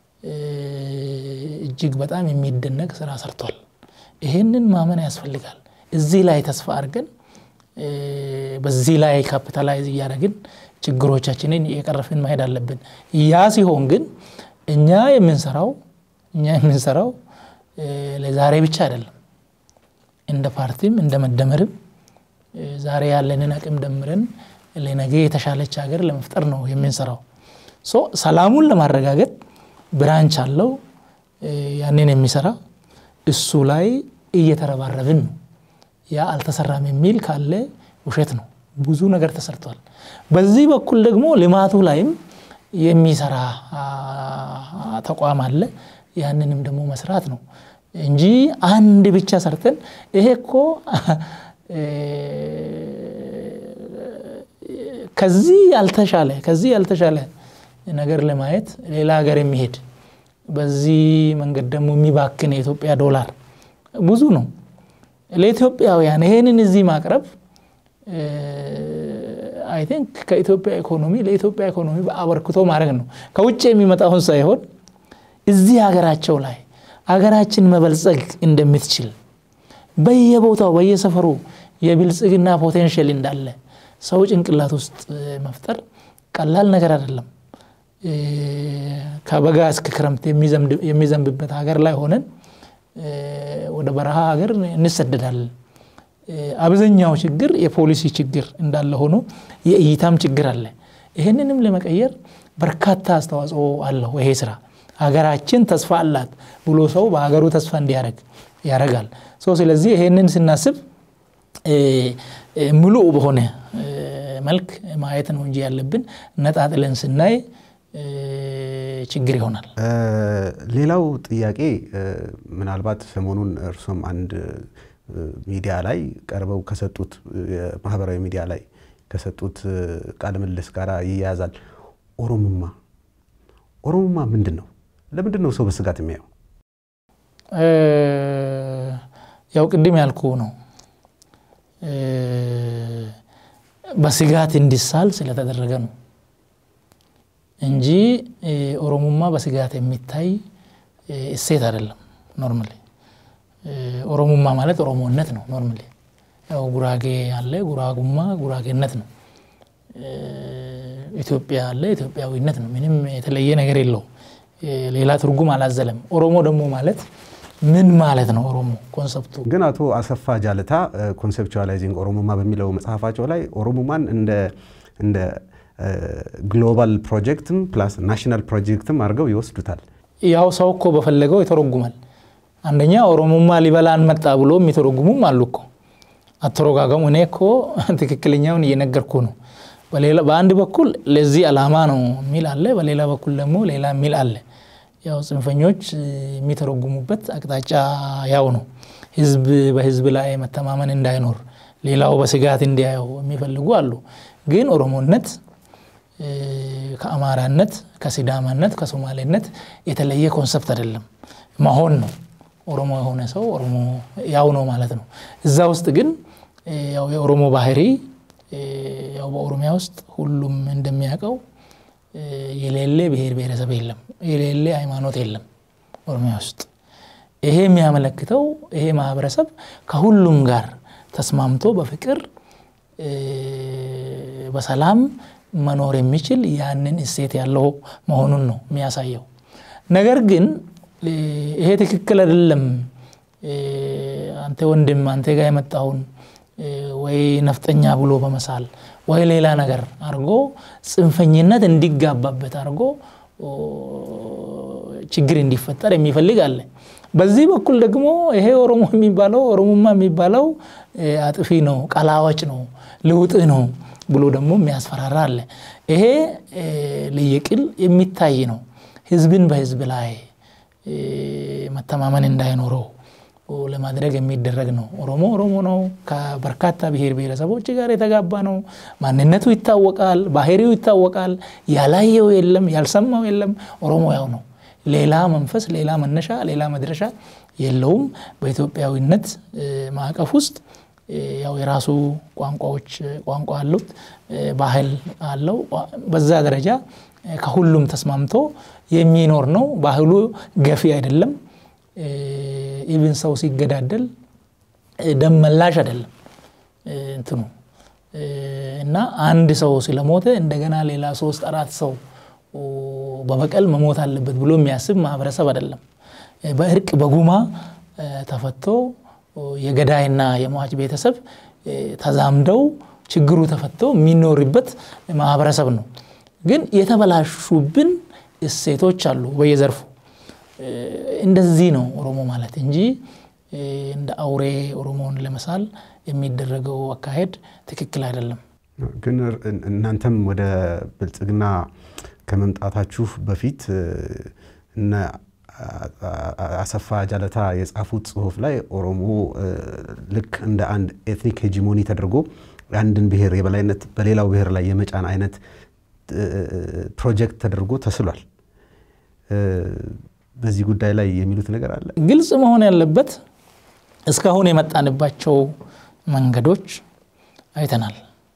እጅግ በጣም የሚደነቅ ስራ ሰርቷል። ይሄንን ማመን ያስፈልጋል። እዚህ ላይ ተስፋ አድርገን በዚህ ላይ ካፒታላይዝ እያደረግን ችግሮቻችንን እየቀረፍን መሄድ አለብን። ያ ሲሆን ግን እኛ የምንሰራው እኛ የምንሰራው ለዛሬ ብቻ አይደለም። እንደ ፓርቲም እንደ መደመርም ዛሬ ያለንን አቅም ደምረን ለነገ የተሻለች ሀገር ለመፍጠር ነው የምንሰራው። ሰላሙን ለማረጋገጥ ብራንች አለው ያንን የሚሰራ እሱ ላይ እየተረባረብን ነው። ያ አልተሰራም የሚል ካለ ውሸት ነው። ብዙ ነገር ተሰርቷል። በዚህ በኩል ደግሞ ልማቱ ላይም የሚሰራ ተቋም አለ። ያንንም ደግሞ መስራት ነው እንጂ አንድ ብቻ ሰርተን ይሄ እኮ ከዚህ ያልተሻለ ከዚህ ያልተሻለ ነገር ለማየት ሌላ ሀገር የሚሄድ በዚህ መንገድ ደግሞ የሚባክን የኢትዮጵያ ዶላር ብዙ ነው። ለኢትዮጵያውያን ይሄንን እዚህ ማቅረብ አይ ቲንክ ከኢትዮጵያ ኢኮኖሚ ለኢትዮጵያ ኢኮኖሚ አበርክቶ ማድረግ ነው። ከውጭ የሚመጣውን ሳይሆን እዚህ ሀገራቸው ላይ ሀገራችን መበልጸግ እንደምትችል በየቦታው በየሰፈሩ የብልጽግና ፖቴንሽል እንዳለ ሰው ጭንቅላት ውስጥ መፍጠር ቀላል ነገር አይደለም። ከበጋ እስከ ክረምት የሚዘንብበት ሀገር ላይ ሆነን ወደ በረሃ ሀገር እንሰደዳለን። አብዛኛው ችግር የፖሊሲ ችግር እንዳለ ሆኖ የእይታም ችግር አለ። ይህንንም ለመቀየር በርካታ አስተዋጽኦ አለው ይሄ ስራ። ሀገራችን ተስፋ አላት ብሎ ሰው በሀገሩ ተስፋ እንዲያደርግ ያደርጋል። ስለዚህ ይሄንን ስናስብ ሙሉ በሆነ መልክ ማየት ነው እንጂ ያለብን ነጣጥለን ስናይ ችግር ይሆናል። ሌላው ጥያቄ ምናልባት ሰሞኑን እርሶም አንድ ሚዲያ ላይ ቀርበው ከሰጡት የማህበራዊ ሚዲያ ላይ ከሰጡት ቃለ ምልልስ ጋር ይያያዛል። ኦሮሞማ ኦሮሞማ ምንድን ነው? ለምንድን ነው ሰው በስጋት የሚያየው? ያው ቅድም ያልኩ ነው በስጋት እንዲሳል ስለተደረገ ነው እንጂ ኦሮሞማ በስጋት የሚታይ እሴት አይደለም። ኖርማሊ ኦሮሞማ ማለት ኦሮሞነት ነው። ኖርማሊ ያው ጉራጌ አለ፣ ጉራጉማ ጉራጌነት ነው። ኢትዮጵያ አለ፣ ኢትዮጵያዊነት ነው። ምንም የተለየ ነገር የለው። ሌላ ትርጉም አላዘለም። ኦሮሞ ደግሞ ማለት ምን ማለት ነው? ኦሮሞ ኮንሰፕቱ ግን አቶ አሰፋ ጃለታ ኮንሴፕቹዋላይዚንግ ኦሮሞማ በሚለው መጽሐፋቸው ላይ ኦሮሞማን እንደ ግሎባል ፕሮጀክትም ፕላስ ናሽናል ፕሮጀክትም አድርገው ይወስዱታል። ያው ሰው እኮ በፈለገው ይተረጉማል። አንደኛ ኦሮሞማ ሊበላን መጣ ብሎ የሚተረጉሙም አሉ እኮ አተረጓገሙ። እኔ እኮ ትክክለኛውን እየነገርኩ ነው። በአንድ በኩል ለዚህ ዓላማ ነው የሚል አለ፣ በሌላ በኩል ደግሞ ሌላ የሚል አለ። ያው ጽንፈኞች የሚተረጉሙበት አቅጣጫ ያው ነው። ህዝብ በህዝብ ላይ መተማመን እንዳይኖር ሌላው በስጋት እንዲያየው የሚፈልጉ አሉ። ግን ኦሮሞነት ከአማራነት፣ ከሲዳማነት፣ ከሶማሌነት የተለየ ኮንሰፕት አይደለም፣ መሆን ነው። ኦሮሞ የሆነ ሰው ኦሮሞ ያው ነው ማለት ነው። እዛ ውስጥ ግን ያው የኦሮሞ ባህሪ ያው በኦሮሚያ ውስጥ ሁሉም እንደሚያውቀው የሌለ ብሔር ብሔረሰብ የለም፣ የሌለ ሃይማኖት የለም ኦሮሚያ ውስጥ። ይሄ የሚያመለክተው ይሄ ማህበረሰብ ከሁሉም ጋር ተስማምቶ በፍቅር በሰላም መኖር የሚችል ያንን እሴት ያለው መሆኑን ነው የሚያሳየው። ነገር ግን ይሄ ትክክል አይደለም፣ አንተ ወንድም አንተ ጋር የመጣውን ወይ ነፍጠኛ ብሎ በመሳል ወይ ሌላ ነገር አድርጎ ጽንፈኝነት እንዲጋባበት አድርጎ ችግር እንዲፈጠር የሚፈልግ አለ። በዚህ በኩል ደግሞ ይሄ ኦሮሞ የሚባለው ኦሮሞማ የሚባለው አጥፊ ነው፣ ቀላዋጭ ነው፣ ልውጥህ ነው ብሎ ደግሞ የሚያስፈራራ አለ። ይሄ ለየቅል የሚታይ ነው። ህዝብን በህዝብ ላይ መተማመን እንዳይኖረው ለማድረግ የሚደረግ ነው። ኦሮሞ ኦሮሞ ነው። ከበርካታ ብሔር ብሔረሰቦች ጋር የተጋባ ነው። ማንነቱ ይታወቃል፣ ባህሪው ይታወቃል። ያላየው የለም፣ ያልሰማው የለም። ኦሮሞ ያው ነው። ሌላ መንፈስ፣ ሌላ መነሻ፣ ሌላ መድረሻ የለውም። በኢትዮጵያዊነት ማዕቀፍ ውስጥ ያው የራሱ ቋንቋዎች ቋንቋ አሉት፣ ባህል አለው። በዛ ደረጃ ከሁሉም ተስማምቶ የሚኖር ነው። ባህሉ ገፊ አይደለም። ኢቭን ሰው ሲገዳደል ደም መላሽ አይደለም እንትኑ እና አንድ ሰው ስለሞተ እንደገና ሌላ ሶስት አራት ሰው በበቀል መሞት አለበት ብሎ የሚያስብ ማህበረሰብ አይደለም። በእርቅ በጉማ ተፈቶ የገዳይና የሟች ቤተሰብ ተዛምደው ችግሩ ተፈቶ የሚኖርበት ማህበረሰብ ነው። ግን የተበላሹብን እሴቶች አሉ በየዘርፉ እንደዚህ ነው ኦሮሞ ማለት እንጂ እንደ አውሬ ኦሮሞውን ለመሳል የሚደረገው አካሄድ ትክክል አይደለም። ግን እናንተም ወደ ብልጽግና ከመምጣታችሁ በፊት እነ አሰፋ ጃለታ የጻፉት ጽሁፍ ላይ ኦሮሞ ልክ እንደ አንድ ኤትኒክ ሄጂሞኒ ተደርጎ የአንድን ብሔር የበላይነት በሌላው ብሔር ላይ የመጫን አይነት ፕሮጀክት ተደርጎ ተስሏል። በዚህ ጉዳይ ላይ የሚሉት ነገር አለ? ግልጽ መሆን ያለበት እስካሁን የመጣንባቸው መንገዶች አይተናል።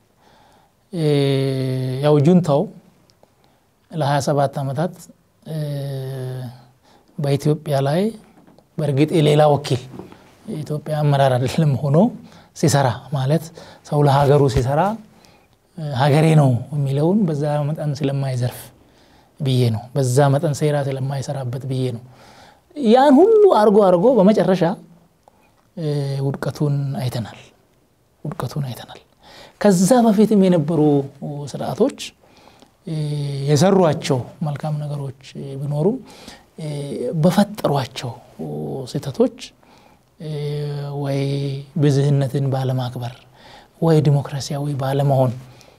ያው ጁንታው ለ27 ዓመታት በኢትዮጵያ ላይ በእርግጥ የሌላ ወኪል ኢትዮጵያ አመራር አይደለም ሆኖ ሲሰራ ማለት ሰው ለሀገሩ ሲሰራ ሀገሬ ነው የሚለውን በዛ መጠን ስለማይዘርፍ ብዬ ነው። በዛ መጠን ሴራ ስለማይሰራበት ብዬ ነው። ያን ሁሉ አርጎ አርጎ በመጨረሻ ውድቀቱን አይተናል። ውድቀቱን አይተናል። ከዛ በፊትም የነበሩ ስርዓቶች የሰሯቸው መልካም ነገሮች ቢኖሩም በፈጠሯቸው ስህተቶች ወይ ብዝህነትን ባለማክበር ወይ ዲሞክራሲያዊ ባለመሆን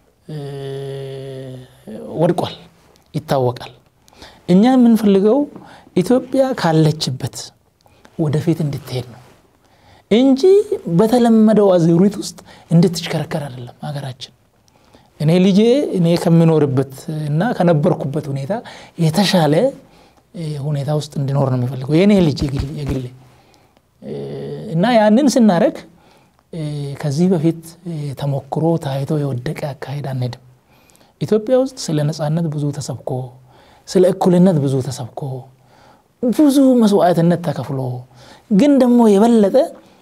ወድቋል፣ ይታወቃል። እኛ የምንፈልገው ኢትዮጵያ ካለችበት ወደፊት እንድትሄድ ነው እንጂ በተለመደው አዙሪት ውስጥ እንድትሽከረከር አይደለም ሀገራችን። እኔ ልጄ እኔ ከምኖርበት እና ከነበርኩበት ሁኔታ የተሻለ ሁኔታ ውስጥ እንዲኖር ነው የሚፈልገው የእኔ ልጅ የግሌ እና ያንን ስናደረግ ከዚህ በፊት ተሞክሮ ታይቶ የወደቀ አካሄድ አንሄድም። ኢትዮጵያ ውስጥ ስለ ነፃነት ብዙ ተሰብኮ፣ ስለ እኩልነት ብዙ ተሰብኮ፣ ብዙ መስዋዕትነት ተከፍሎ ግን ደግሞ የበለጠ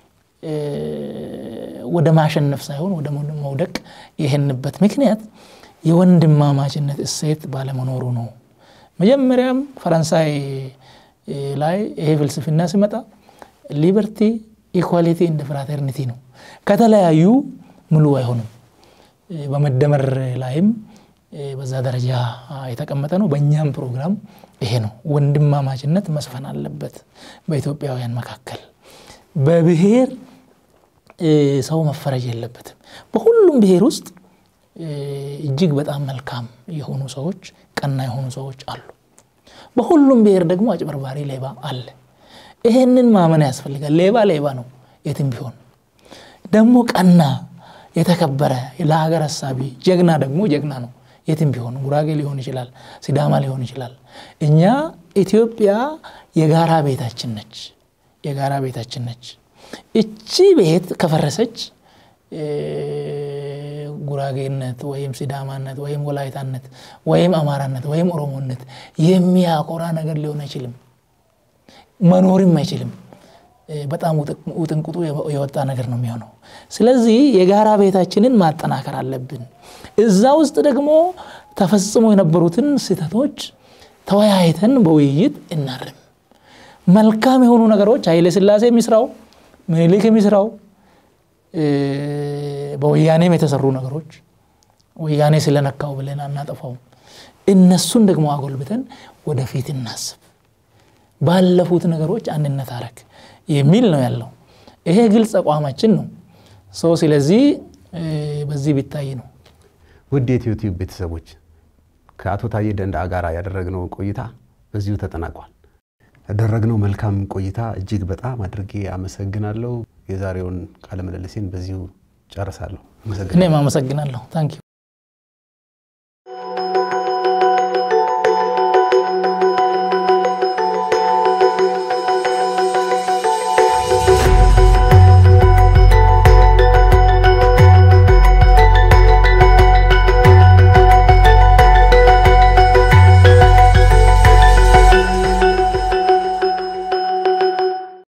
ወደ ማሸነፍ ሳይሆን ወደ መውደቅ የሄንበት ምክንያት የወንድማማችነት እሴት ባለመኖሩ ነው። መጀመሪያም ፈረንሳይ ላይ ይሄ ፍልስፍና ሲመጣ ሊበርቲ ኢኳሊቲ እንደ ፍራተርኒቲ ነው። ከተለያዩ ሙሉ አይሆንም። በመደመር ላይም በዛ ደረጃ የተቀመጠ ነው። በእኛም ፕሮግራም ይሄ ነው። ወንድማማችነት መስፈን አለበት በኢትዮጵያውያን መካከል። በብሔር ሰው መፈረጅ የለበትም። በሁሉም ብሔር ውስጥ እጅግ በጣም መልካም የሆኑ ሰዎች፣ ቀና የሆኑ ሰዎች አሉ። በሁሉም ብሔር ደግሞ አጭበርባሪ ሌባ አለ። ይሄንን ማመን ያስፈልጋል። ሌባ ሌባ ነው የትም ቢሆን። ደግሞ ቀና የተከበረ ለሀገር ሀሳቢ ጀግና ደግሞ ጀግና ነው የትም ቢሆን። ጉራጌ ሊሆን ይችላል፣ ሲዳማ ሊሆን ይችላል። እኛ ኢትዮጵያ የጋራ ቤታችን ነች፣ የጋራ ቤታችን ነች። እቺ ቤት ከፈረሰች ጉራጌነት ወይም ሲዳማነት ወይም ወላይታነት ወይም አማራነት ወይም ኦሮሞነት የሚያኮራ ነገር ሊሆን አይችልም፣ መኖርም አይችልም። በጣም ውጥንቁጡ የወጣ ነገር ነው የሚሆነው። ስለዚህ የጋራ ቤታችንን ማጠናከር አለብን። እዛ ውስጥ ደግሞ ተፈጽሞ የነበሩትን ስህተቶች ተወያይተን በውይይት እናርም። መልካም የሆኑ ነገሮች ኃይለ ሥላሴ የሚስራው ምኒልክ የሚስራው በወያኔም የተሰሩ ነገሮች ወያኔ ስለነካው ብለን አናጠፋውም። እነሱን ደግሞ አጎልብተን ወደፊት እናስብ። ባለፉት ነገሮች አንድነት አረግ የሚል ነው ያለው። ይሄ ግልጽ አቋማችን ነው። ሰው ስለዚህ በዚህ ቢታይ ነው። ውድ የዩቲዩብ ቤተሰቦች ከአቶ ታዬ ደንደአ ጋር ያደረግነው ቆይታ በዚሁ ተጠናቋል። ያደረግነው መልካም ቆይታ እጅግ በጣም አድርጌ አመሰግናለሁ። የዛሬውን ቃለ ምልልሴን በዚሁ ጨርሳለሁ። እኔም አመሰግናለሁ። ታንኪ